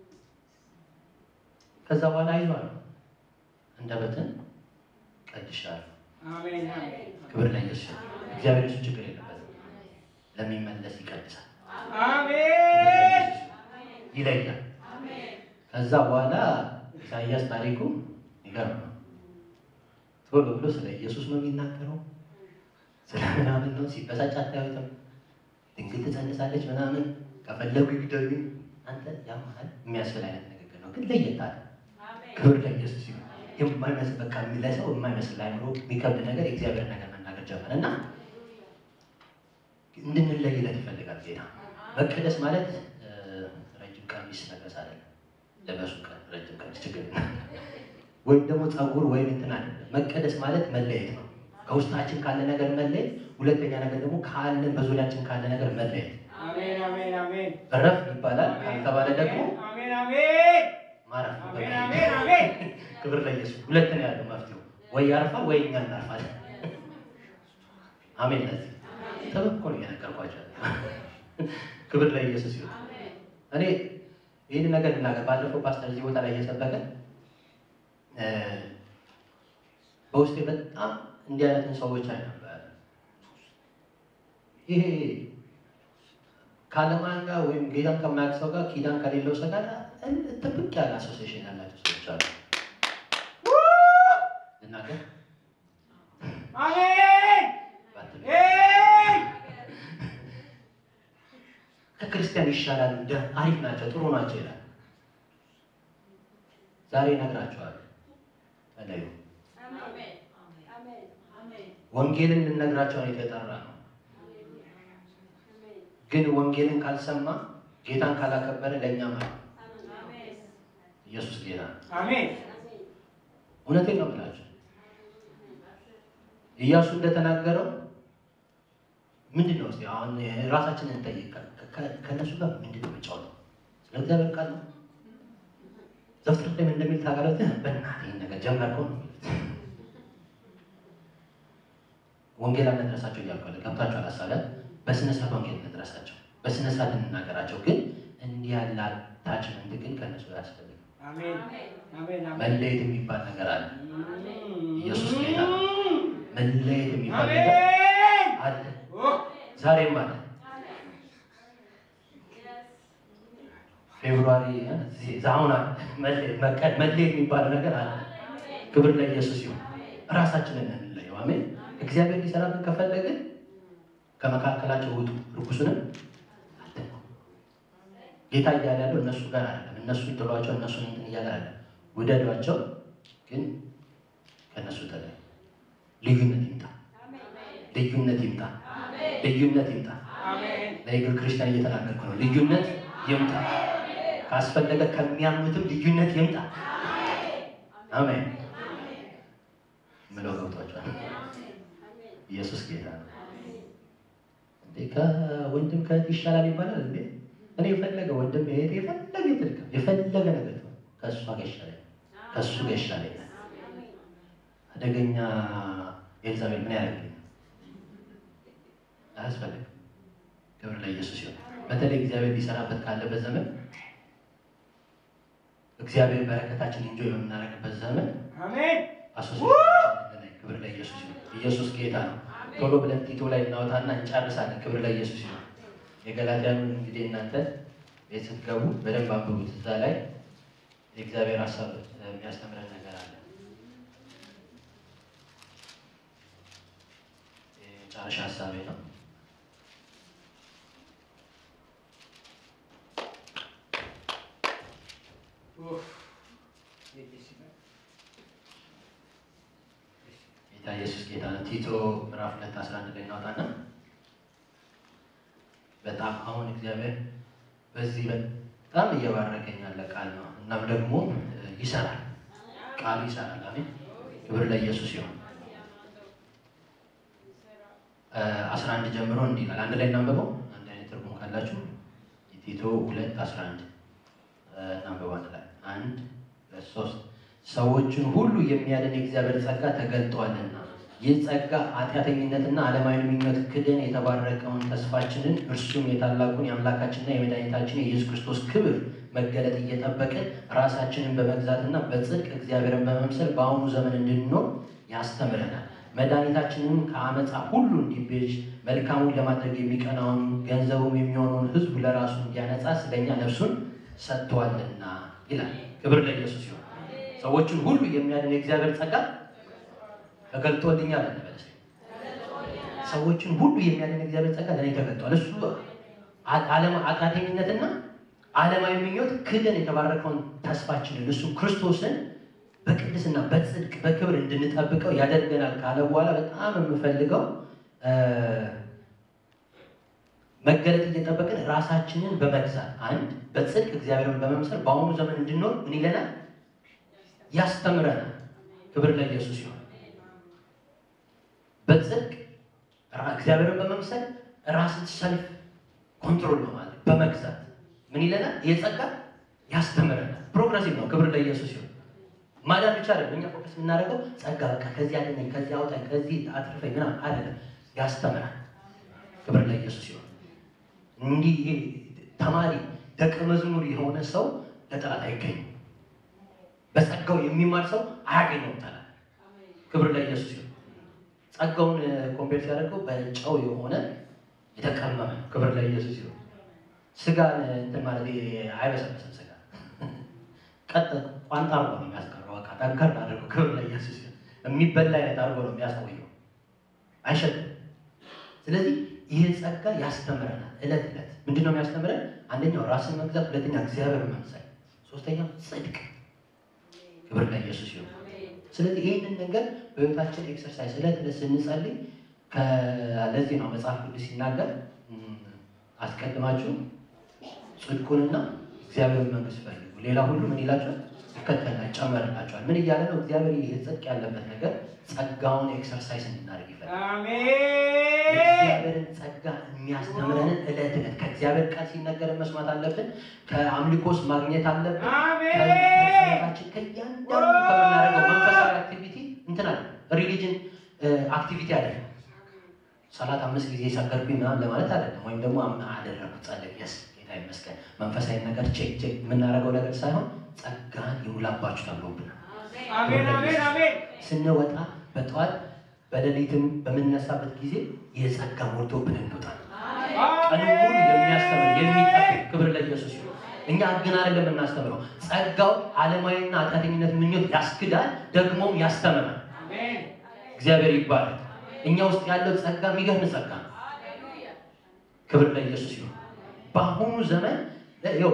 ከዛ በኋላ አይዞህ አለ። አንደበትን ቀድሻለሁ።
አሜን አሜን
ክብር ለኢየሱስ። እግዚአብሔር እሱ ችግር የለበትም። ለሚመለስ ይቀድሳል፣
አሜን
ይለያል። ከዛ በኋላ ኢሳያስ ታሪኩ ይገርም ነው። ቶሎ ብሎ ስለ ኢየሱስ ነው የሚናገረው፣ ስለ ምናምን ነው። ሲበሳጭ አታዩትም። ድንግል ትጸንሳለች ምናምን፣ ከፈለጉ ይግደሉኝ። አንተ ያማል የሚያስብል አይነት ንግግር ነው፣ ግን ለየት አለ። ክብር ለኢየሱስ ይሁን። የማይመስል በቃ ለሰው የማይመስል አይምሮ የሚከብድ ነገር የእግዚአብሔር ነገር መናገር ጀመረ እና እንድንለይለት ይፈልጋል ጌታ። መቀደስ ማለት እ፣ ረጅም ቀሚስ መልበስ አይደለም። ለበሱ ቀን ረጅም ቀሚስ ችግር የለም። ወይም ደግሞ ፀጉር ወይም እንትን አይደለም። መቀደስ ማለት መለየት ነው። ከውስጣችን ካለ ነገር መለየት፣ ሁለተኛ ነገር ደግሞ ካለን በዙሪያችን ካለ ነገር መለየት።
አሜን አሜን አሜን
እረፍ ይባላል ካልተባለ ደግሞ
አሜን አሜን
ማረፍ
አሜን አሜን አሜን
ክብር ለኢየሱስ። ሁለት ነው ያለው መፍትሄው፣ ወይ ያርፋል ወይ እኛ እናርፋለን። አሜን። ለዚህ ተበኮል እየነገርኳቸው ክብር ለኢየሱስ ይሁን። እኔ ይህን ነገር ልናገር። ባለፈው ፓስተር እዚህ ቦታ ላይ እየሰበከ እ፣ በውስጤ በጣም እንዲህ አይነትን ሰዎች አይ ነበር። ይሄ ከአለማን ጋር ወይም ጌታን ከማያውቅ ሰው ጋር ኪዳን ከሌለው ሰው ጋር ጥብቅ ያለ አሶሲሽን ያላቸው ሰዎች አሉ። ልናገር
አሜን
ባትል
ኤይ
ከክርስቲያን ይሻላሉ፣ ደ- አሪፍ ናቸው፣ ጥሩ ናቸው ይላል። ዛሬ እነግራቸዋለሁ። ተለዩ። ወንጌልን ልነግራቸው ነው የተጠራ ነው። ግን ወንጌልን ካልሰማ ጌታን ካላከበረ ለእኛ ማለት ነው። ኢየሱስ ጌታ ነው።
አሜን
እውነቴን ነው የምላቸው። ኢያሱ እንደተናገረው ምንድን ነው እስኪ አሁን ራሳችንን እንጠይቅ። ከ- ከ- ከእነሱ ጋር ምንድን ነው የምጫወተው? ስለ እግዚአብሔር ቃል ነው። ዘፍጥረት ላይ ምን እንደሚል ታውቃለህ? በእናትህ ይህን ነገር ጀመርከው ነው የሚሉት። ወንጌል አንድረሳቸው እያልኳለ ገብታችኋል? ሀሳብ በስነ ስርዓት ወንጌል እንድረሳቸው፣ በስነ ስርዓት እንናገራቸው። ግን እንዲህ ያለ አታችመንት ግን ከእነሱ አያስፈልግም።
አሜን አሜን አሜን
መለየት የሚባል ነገር አለ። ኢየሱስ ጌታ ነው። መለየት የሚባል ነገር
አሜን
አለ። ዛሬም አለ። ፌብሩዋሪ ዛሁን አለ። መለየት መቀድ መለየት የሚባል ነገር አለ። ክብር ለኢየሱስ ይሁን። ራሳችንን እንለየው። አሜን። እግዚአብሔር ሊሰራብን ከፈለግን ከመካከላቸው ውጡ፣ ርኩሱንም አትንኩ። ጌታ እያለ ያለው እነሱ ጋር አይደለም። እነሱ ጥሏቸው እነሱን እንትን እያለ አይደለም። ውደዷቸው፣ ግን ከእነሱ ተለዩ። ልዩነት ይምጣ፣ ልዩነት ይምጣ፣ ልዩነት ይምጣ።
አሜን
ለኢግል ክርስቲያን እየተናገርኩ ነው። ልዩነት ይምጣ። ካስፈለገ ከሚያምኑትም ልዩነት ይምጣ። አሜን ምለው ገብቷቸዋል። ኢየሱስ ጌታ ነው። እንዴ ከወንድም ከእህት ይሻላል ይባላል እንዴ? እኔ የፈለገ ወንድም እህት የፈለገ ይትልቀም የፈለገ ነገር ነው ከእሷ ጋር ይሻላል፣ ከእሱ ጋር ይሻላል። አደገኛ ኤልዛቤል ምን ያደርግልኛል? አያስፈልግም። ክብር ለኢየሱስ ይሁን። በተለይ እግዚአብሔር ሊሰራበት ካለበት ዘመን እግዚአብሔር በረከታችን እንጆ የምናደርግበት ዘመን
አሜን
አሶሲሽን ክብር ለኢየሱስ ይሁን። ኢየሱስ ጌታ ነው። ቶሎ ብለን ቲቶ ላይ እናወጣና እንጨርሳለን። ክብር ለኢየሱስ ይሁን። የገላትያኑን እንግዲህ እናንተ ቤት ስትገቡ በደንብ አንብቡት። እዛ ላይ የእግዚአብሔር ሀሳብ የሚያስተምረን ነገር አለ። የመጨረሻ ሀሳቤ ነው። ጌታ ኢየሱስ ጌታ ነው። ቲቶ ምዕራፍ ሁለት አስራ አንድ ላይ እናውጣና በጣም አሁን እግዚአብሔር በዚህ በጣም እየባረከኝ ያለ ቃል ነው። እናም ደግሞ ይሰራል፣ ቃሉ ይሰራል። አሜን። ክብር ለኢየሱስ ይሁን። አስራ አንድ ጀምሮ እንዲህ ይላል። አንድ ላይ እናንብበው። አንድ አይነት ትርጉም ካላችሁ ቲቶ ሁለት አስራ አንድ እናንብበው። አንድ ላይ አንድ ሁለት ሶስት ሰዎችን ሁሉ የሚያድን የእግዚአብሔር ጸጋ ተገልጧልና ይህ ጸጋ ኃጢአተኝነትና ዓለማዊ ምኞት ክደን የተባረከውን ተስፋችንን እርሱም የታላቁን የአምላካችንና የመድኃኒታችን የኢየሱስ ክርስቶስ ክብር መገለጥ እየጠበቅን ራሳችንን በመግዛትና በጽድቅ እግዚአብሔርን በመምሰል በአሁኑ ዘመን እንድንኖር ያስተምረናል። መድኃኒታችንም ከአመፃ ሁሉ እንዲቤዥ መልካሙን ለማድረግ የሚቀናውን ገንዘቡም የሚሆነውን ሕዝብ ለራሱ እንዲያነጻ ስለኛ ነፍሱን ሰጥቷልና ይላል። ክብር ለኢየሱስ ይሁን። ሰዎችን ሁሉ የሚያድን የእግዚአብሔር ጸጋ ተገልጦልኛል እንበል። ሰዎችን ሁሉ የሚያድን የእግዚአብሔር ጸጋ ለእኔ ተገልጧል። እሱ ኃጢአተኝነትና ዓለማዊ ምኞት ክደን የተባረከውን ተስፋችንን እሱ ክርስቶስን በቅድስና በጽድቅ በክብር እንድንጠብቀው ያደርገናል ካለ በኋላ በጣም የምፈልገው መገለጥ እየጠበቅን ራሳችንን በመግዛት አንድ በጽድቅ እግዚአብሔርን በመምሰል በአሁኑ ዘመን እንድንኖር ምን ይለናል? ያስተምረናል። ክብር ለኢየሱስ ይሁን። በጽድቅ እግዚአብሔርን በመምሰል ራስን ሰልፍ ኮንትሮል በማለት በመግዛት ምን ይለናል? የጸጋ ያስተምረናል። ፕሮግረሲቭ ነው። ክብር ለኢየሱስ ይሁን። ማዳን ብቻ አይደለም። እኛ ፎከስ የምናደርገው ጸጋ በቃ ከዚህ አድነኝ፣ ከዚህ አውጣኝ፣ ከዚህ አትርፈኝ ምናምን አይደለም። ያስተምራል። ክብር ለኢየሱስ ይሁን። እንዲህ ይሄ ተማሪ ደቀ መዝሙር የሆነ ሰው ለጠላት አይገኝም። በጸጋው የሚማር ሰው አያገኘውም ጠላት። ክብር ለኢየሱስ ይሁን። ጸጋውን ኮምፔር ሲያደርገው በጨው የሆነ የተቀመመ ነው። ክብር ለኢየሱስ ይሁን። ስጋን እንትን ማለት አይበሰበስም። ስጋ ቀጥ ቋንጣ አርጎ ነው የሚያስቀረው። በቃ ጠንከር አድርጎ ክብር ለኢየሱስ ይሁን። የሚበላ አይነት አድርጎ ነው የሚያስቆየው፣ አይሸጥም። ስለዚህ ይህ ጸጋ ያስተምረናል። እለት እለት ምንድን ነው የሚያስተምረን? አንደኛው ራስን መግዛት፣ ሁለተኛ እግዚአብሔር መምሰል፣ ሶስተኛው ጽድቅ። ክብር ለኢየሱስ ይሁን። ስለዚህ ይህንን ነገር በህይወታችን ኤክሰርሳይዝ እለት እለት ስንጸልይ ለዚህ ነው መጽሐፍ ቅዱስ ሲናገር አስቀድማችሁ ጽድቁንና እግዚአብሔር መንግስት ፈልጉ፣ ሌላ ሁሉ ምን ይላቸዋል? ይከተላል፣ ይጨመርላቸዋል። ምን እያለ ነው? እግዚአብሔር ይህ ጽድቅ ያለበት ነገር ጸጋውን ኤክሰርሳይዝ እንድናደርግ ይፈልጋል።
አሜን።
የእግዚአብሔርን ጸጋ የሚያስተምረንን እለት እለት ከእግዚአብሔር ቃል ሲነገርን መስማት አለብን። ከአምልኮስ ማግኘት አለብን።
አሜን።
ከጸሎታችን ከእያንዳንዱ ከምናደርገው መንፈሳዊ አክቲቪቲ እንትን አለ ሪሊጅን አክቲቪቲ አለ። ሰላት አምስት ጊዜ ሰገድኩኝ ምናምን ለማለት አይደለም። ወይም ደግሞ አምና አደረኩት ጸለይ የስ ጌታ ይመስገን መንፈሳዊ ነገር ቼክ ቼክ የምናደርገው ነገር ሳይሆን ጸጋን ይሙላባችሁ ተብሎብናል።
አሜን። አሜን። አሜን።
ስንወጣ በጠዋት በሌሊትም በምንነሳበት ጊዜ የጸጋ ሞልቶብን እንወጣለን። ቀኑ ሙሉ የሚያስተምር የሚጠብቅ ክብር ለኢየሱስ ይሁን። እኛ ግን አይደለም የምናስተምረው፣ ጸጋው ዓለማዊና ኃጢአተኝነት ምኞት ያስክዳል፣ ደግሞም ያስተምራል።
አሜን።
እግዚአብሔር ይባላል። እኛ ውስጥ ያለው ጸጋ የሚገርም ጸጋ ነው። ክብር ለኢየሱስ ይሁን። በአሁኑ ዘመን ው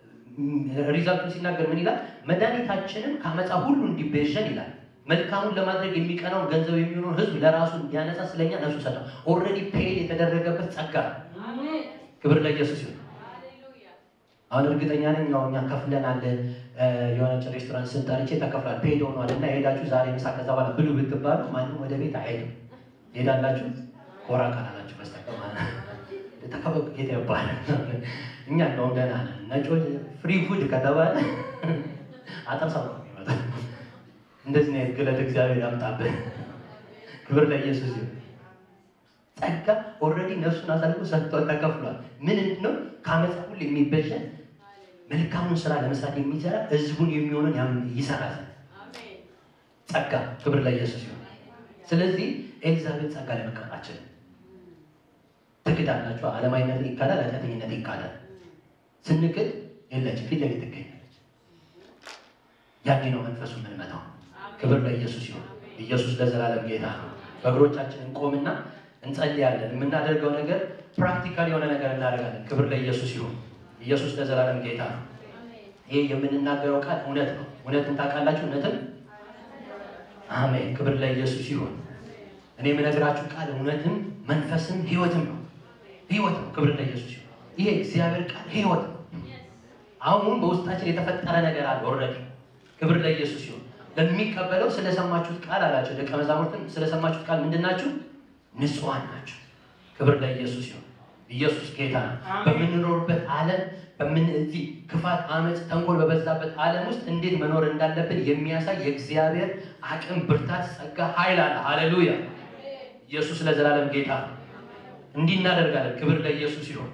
ሪዛልቱን ሲናገር ምን ይላል? መድኃኒታችንም ከአመፃ ሁሉ እንዲቤዠን ይላል። መልካሙን ለማድረግ የሚቀናውን ገንዘብ የሚሆነውን ሕዝብ ለራሱ እንዲያነጻ ስለኛ ነፍሱ ሰጠ። ኦልሬዲ ፔድ የተደረገበት ጸጋ ነው። ክብር ለኢየሱስ ይሁን። አሁን እርግጠኛ ነኝ ያው እኛ ከፍለናል። የሆነች ሬስቶራንት ስንጠርቼ ተከፍሏል፣ ፔድ ሆኗል እና ሄዳችሁ ዛሬ ምሳ ከዛ በኋላ ብሉ ብትባሉ ማንም ወደ ቤት አይሄድም። ሄዳላችሁ ኮራ ካላላችሁ በስተቀር ማለት ነው። ተከበብ ጌታ ይባላል። እኛ እንደውም ደህና ነን። ነጮች ፍሪ ፉድ ከተባለ አጠር ሰው ነው የሚመጣው። እንደዚህ ነው ግለት እግዚአብሔር ያምጣብን። ክብር ለኢየሱስ ይሁን። ጸጋ ኦልሬዲ ነፍሱን አሳልፎ ሰጥቷል፣ ተከፍሏል። ምን ነው ከአመፃ ሁሉ የሚበጀን መልካሙን ስራ ለመስራት የሚሰራ ህዝቡን የሚሆንን ያም- ይሰራል። ጸጋ ክብር ለኢየሱስ ይሁን። ስለዚህ ኤልዛቤል ጸጋ ለመቀመጥ አትችልም። ትክዳላችሁ። ዓለማዊነት ይካዳል፣ ኃጢአተኝነት ይካዳል። ስንክድ የለችም፣ ፊት ለፊት ትገኛለች። ያኔ ነው መንፈሱ የምንመታው። ክብር ለኢየሱስ ይሁን። ኢየሱስ ለዘላለም ጌታ ነው። በእግሮቻችን እንቆምና እንጸልያለን። የምናደርገው ነገር ፕራክቲካል የሆነ ነገር እናደርጋለን። ክብር ለኢየሱስ ይሁን። ኢየሱስ ለዘላለም ጌታ ነው። ይሄ የምንናገረው ቃል እውነት ነው። እውነትን ታውቃላችሁ። እውነትን አሜን። ክብር ለኢየሱስ ይሁን። እኔ የምነግራችሁ ቃል እውነትም መንፈስም ህይወትም ነው። ህይወት ነው። ክብር ለኢየሱስ ይሁን። ይሄ እግዚአብሔር ቃል ህይወት ነው። አሁን በውስጣችን የተፈጠረ ነገር አለ ኦልሬዲ። ክብር ለኢየሱስ ይሁን። ለሚቀበለው ስለሰማችሁት ቃል አላቸው ደቀ መዛሙርትም ስለሰማችሁት ቃል ምንድን ናችሁ? ንጹሐን ናቸው። ክብር ለኢየሱስ ይሁን። ኢየሱስ ጌታ ነው።
አሜን።
በምንኖርበት ዓለም በምን እዚህ ክፋት፣ አመፅ፣ ተንኮል በበዛበት ዓለም ውስጥ እንዴት መኖር እንዳለብን የሚያሳይ የእግዚአብሔር አቅም፣ ብርታት፣ ጸጋ፣ ኃይል አለ። ሃሌሉያ! ኢየሱስ ለዘላለም ጌታ ነው። እንዲህ እናደርጋለን። ክብር ለኢየሱስ ይሁን።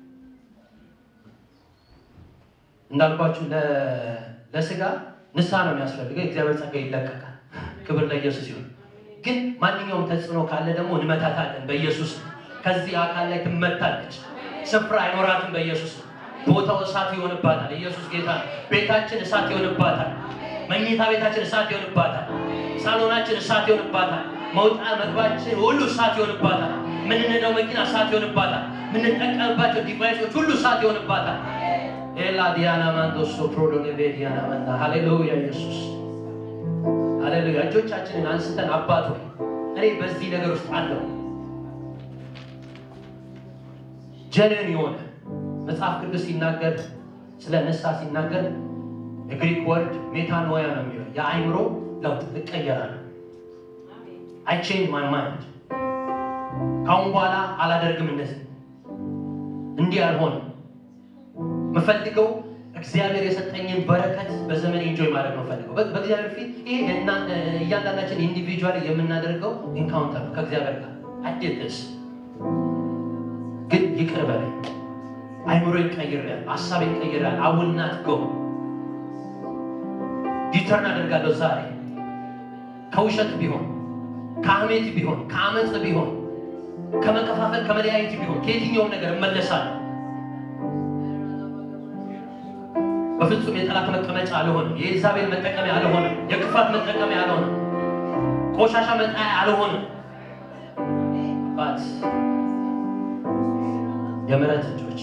እንዳልኳችሁ ለ- ለስጋ ንስሐ ነው የሚያስፈልገው። የእግዚአብሔር ጸጋ ይለቀቃል። ክብር ለኢየሱስ ይሁን። ግን ማንኛውም ተጽዕኖ ካለ ደግሞ እንመታታለን በኢየሱስ ነው። ከዚህ አካል ላይ ትመታለች። ስፍራ አይኖራትም በኢየሱስ ነው። ቦታው እሳት ይሆንባታል። ኢየሱስ ጌታ ነው። ቤታችን እሳት ይሆንባታል። መኝታ ቤታችን እሳት ይሆንባታል። ሳሎናችን እሳት ይሆንባታል። መውጣ መግባችን ሁሉ እሳት ይሆንባታል። ምንነዳው መኪና እሳት ይሆንባታል። ምንጠቀምባቸው ዲቫይሶች ሁሉ እሳት ይሆንባታል። ኤላ ዲያና ማንዶሶ ፕሮዶኔቬ ዲያና መንዳ ሃሌሉያ ኢየሱስ ሃሌሉያ። እጆቻችንን አንስተን አባት ሆይ እኔ በዚህ ነገር ውስጥ አለው ጀነን የሆነ መጽሐፍ ቅዱስ ሲናገር ስለ ንስሐ ሲናገር የግሪክ ወርድ ሜታኖያ ነው የሚለው የአይምሮ ለውጥ እቀየራለሁ። አይ ቼንጅ ማይ ማይንድ ካሁን በኋላ አላደርግም እንደዚህ እንዲህ አልሆንም። የምፈልገው እግዚአብሔር የሰጠኝን በረከት በዘመን ኢንጆይ ማድረግ ነው ፈልገው በእግዚአብሔር ፊት ይሄ እና- እያንዳንዳችን ኢንዲቪጁዋል የምናደርገው ኢንካውንተር ነው ከእግዚአብሔር ጋር አዴትስ ግን ይቅር በለኝ አይምሮ ይቀይራል ሀሳብ ይቀይራል አውልናት ጎ ዲተርን አደርጋለሁ ዛሬ ከውሸት ቢሆን ከአሜት ቢሆን ከአመፅ ቢሆን ከመከፋፈል ከመለያየት ቢሆን ከየትኛውም ነገር እመለሳለሁ በፍጹም የጠላት መቀመጫ አልሆንም። የኤልዛቤል መጠቀሚያ አልሆንም። የክፋት መጠቀሚያ አልሆንም። ቆሻሻ መጣያ አልሆንም። ባት የምሕረት እጆች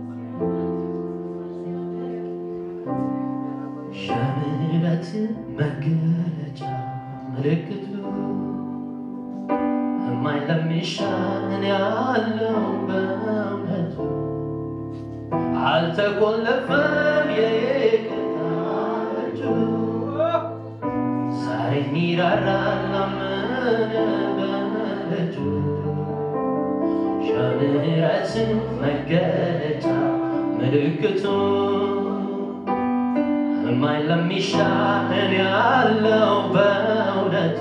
የምሕረት መገለጫ ምልክቱ የማይለሚሻን ያለው በእውነቱ አልተቆለፈም የይቅርታ እጁ ዛሬ ሚራራል ላመነ በልጁ የምሕረት መገለጫ ምልክቱ የማይለሚሻን ያለው በእውነቱ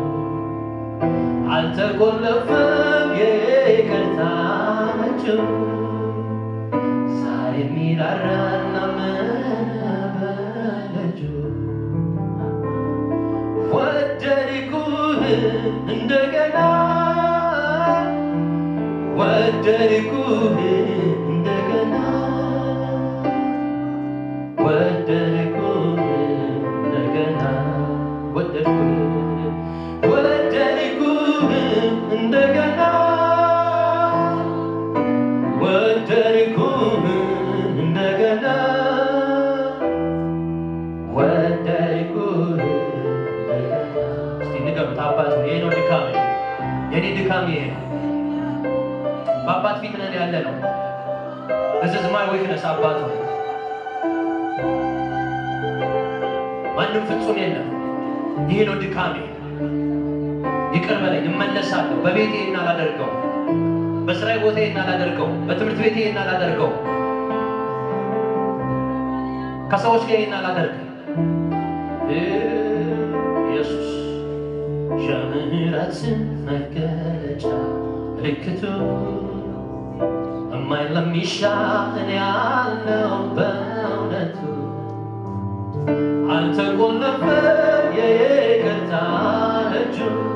አልተቆለፈም የይቅርታ እጁ ዛሬ ሚራራና መበለጁ ወደድኩህ እንደገና ወደድኩህ እንደገና ወደድኩህ እንደገና ወደድኩህ ወደድኩህ እንደገና ወደድኩህ እንደገና ወደድኩህ እንደገና። እስቲ ንገሩት፣ አባት ሆይ፣ ይሄ ነው ድካሜ፣ የኔ ድካሜ ይሄ ነው። በአባት ፊት ነን ያለ ነው። This is my weakness አባት ሆይ፣ ማንም ፍጹም የለም። ይሄ ነው ድካሜ። ይቅር በለኝ፣ እመለሳለሁ። በቤቴ እናላደርገው በስራዬ ቦታ እናላደርገው፣ በትምህርት ቤቴ እናላደርገው፣ ከሰዎች ጋር እናላደርገው። ኢየሱስ የምህረት መገለጫ ምልክቱ የማይለሚሻን ያለው በእውነቱ አልተቆለፈም የይቅርታ እጁ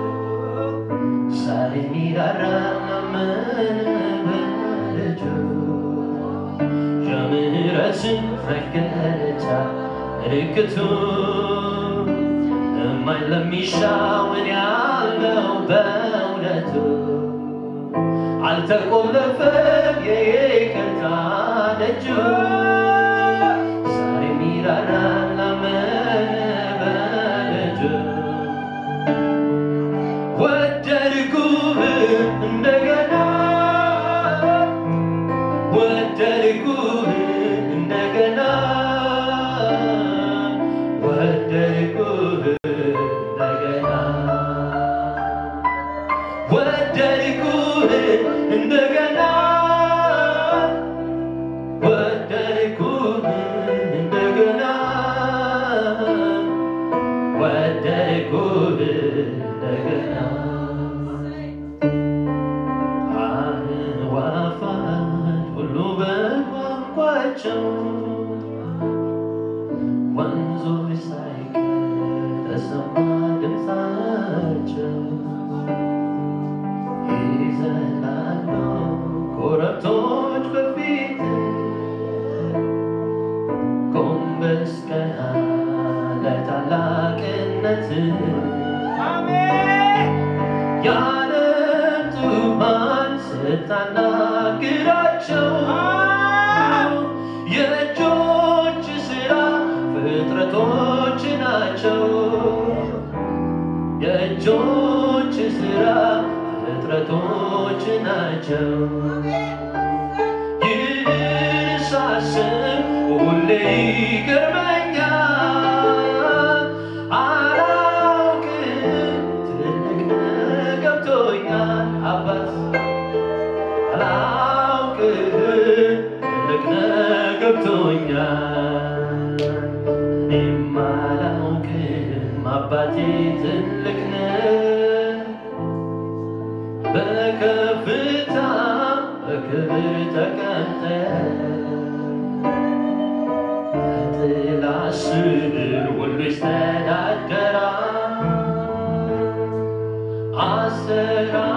ዛሬ ሚራራና በልጁ የምህረትን መገለጫ ምልክቱ የማይለሚሻውን ያለው በእውነቱ አልተቆለፈም የይቅርታ ደጁ ዛሬ ሚራራና በልጁ ወደድኩህ ደጉ እንደገና አዕዋፋት ሁሉ በቋንቋቸው ወንዞች ሳይቀር ተሰማ ድምፃቸው ይዘላሉ ኮረብቶች በፊት ጎንበስ ቀና ለታላቅነት
አሜን
የዓለም ዙፋን ስታናግራቸው የእጆች ሥራ ፍጥረቶች ናቸው። የእጆች ሥራ ፍጥረቶች ናቸው። ይህን ሳስብ ሁሌ ይገርመኛል። አላውቅም ትልቅ ገብቶኛል አባት አላውቅም ትልቅ ገብቶኛል እኔም አላውቅም አባቴ ትልቅ ነው በከፍታ በክብር ተቀምጠ በጥላ ስር ሁሉ ይስተዳደራል አሰራ